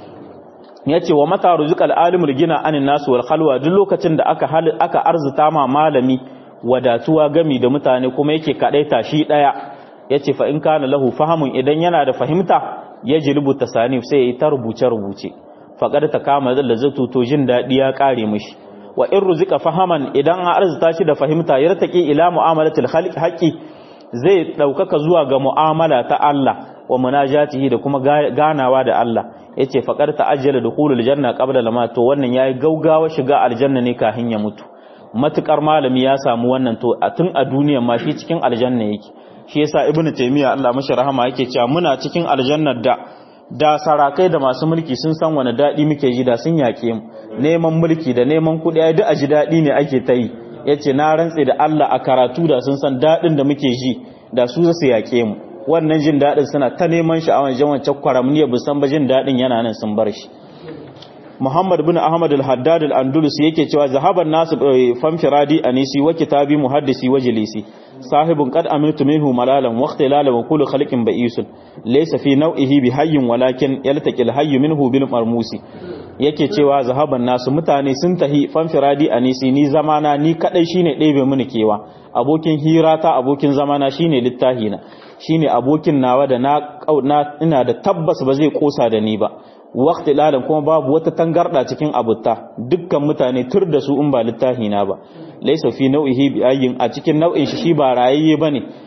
yace wa mata ruzqal alimul gina anin nasu wal khalwa duk lokacin da aka aka arzuta ma malami wadatuwa gami da mutane kuma yake kadaita shi daya yace fa in kana lahu fahamun idan yana da fahimta yajlibu tasanif sai yayi ta rubuce rubuce faqad ta kama da lazatu to jin dadi ya kare mishi wa in ruzika fahaman idan an arzuta shi da fahimta yartaki ila mu'amalatil haqqi zai daukaka zuwa ga mu'amala ta Allah wa munajatihi da kuma ganawa da Allah yace faqad ta'ajjala dukhulul janna qabla lama to wannan yayi gaugawa shiga aljanna ne kafin ya mutu matukar malami ya samu wannan to a tun a duniya ma shi cikin aljanna yake shi yasa ibnu taymiya Allah mashi rahama yake cewa muna cikin aljannar da da sarakai da masu mulki sun san wani daɗi muke ji da sun yaƙe mu neman mulki da neman kuɗi ai duk a ji daɗi ne ake ta yi yace na rantse da Allah a karatu da sun san daɗin da muke ji da su su yaƙe mu wannan jin daɗin suna ta neman shi a wancan wancan kwaramniya bu san ba jin daɗin yana nan sun bar shi Muhammad bin Ahmad al-Haddad al-Andalus yake cewa zahaban nasu famfiradi anisi wa kitabi muhaddisi wa jilisi sahibun qad amintu minhu malalan wa ikhtilalan wa kullu khalqin ba'isun laysa fi naw'ihi bi hayyin walakin yaltaqi al-hayy minhu bil marmusi yake cewa zahaban nasu mutane sun tahi famfiradi anisi ni zamana ni kadai shine ɗebe mini kewa abokin hira ta abokin zamana shine littahina shine abokin nawa da na ina da tabbas ba zai kosa da ni ba waqti lalan kuma babu wata tangarda cikin abutta dukkan mutane tur da su in ba littafi na ba laysa fi nau'ihi bi ayyin a cikin nau'in shi shi ba rayayye bane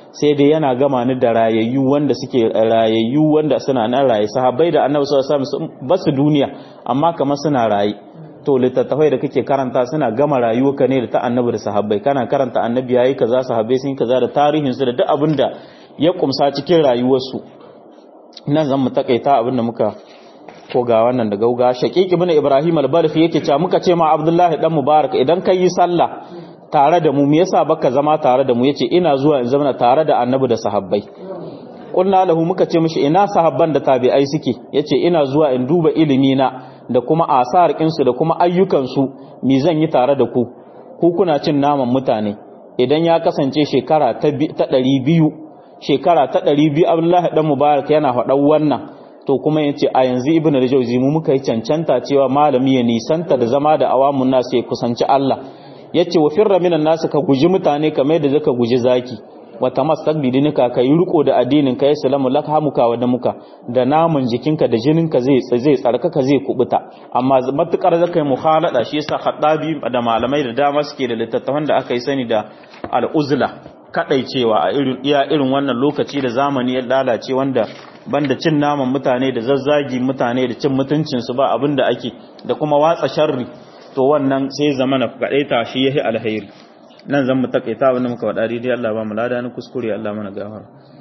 sai dai yana gama ni da rayayyu wanda suke rayayyu wanda suna nan raye sahabbai da annabi sallallahu alaihi wasallam ba su duniya amma kamar suna raye to littattafai da kake karanta suna gama rayuwarka ne da ta annabi da sahabbai kana karanta annabi yayi kaza sahabbai sun kaza da tarihin su da duk abin da ya kumsa cikin rayuwarsu nan zan mu takaita abin da muka ko ga wannan da gauga shaqiq ibn ibrahim al-balfi yake cewa muka ce ma abdullahi dan mubarak idan kai yi sallah tare da mu me yasa baka zama tare da mu yace ina zuwa in zama tare da annabi da sahabbai qulna lahu muka ce mishi ina sahabban da tabi'ai suke yace ina zuwa in duba ilimi na da kuma asar kinsu da kuma ayyukan su me zan yi tare da ku ku kuna cin naman mutane idan ya kasance shekara ta 200 shekara ta 200 Abdullahi dan Mubarak yana faɗan wannan to kuma yace a yanzu Ibn Rajawzi mu muka yi cancanta cewa malami ya nisanta da zama da awamun nasu ya kusanci Allah yace wa firra minan nasu ka guji mutane kamar yadda zaka guji zaki wa tamassak bi dinika ka yi riko da addinin ka ya salamu lak hamuka wa damuka da namun jikinka da jininka zai zai tsarkaka zai kubuta amma matukar zaka yi mukhalada shi yasa khaddabi da malamai da dama suke da littattafan da aka yi sani da al-uzla kadaicewa a irin iya irin wannan lokaci da zamani ya lalace wanda banda cin naman mutane da zazzagi mutane da cin mutuncin su ba abinda ake da kuma watsa sharri to wannan sai zamana kadaita shi yahi alheri nan zan mu takaita abinda muka wada daidai Allah ba mu lada ni kuskure Allah mana gafara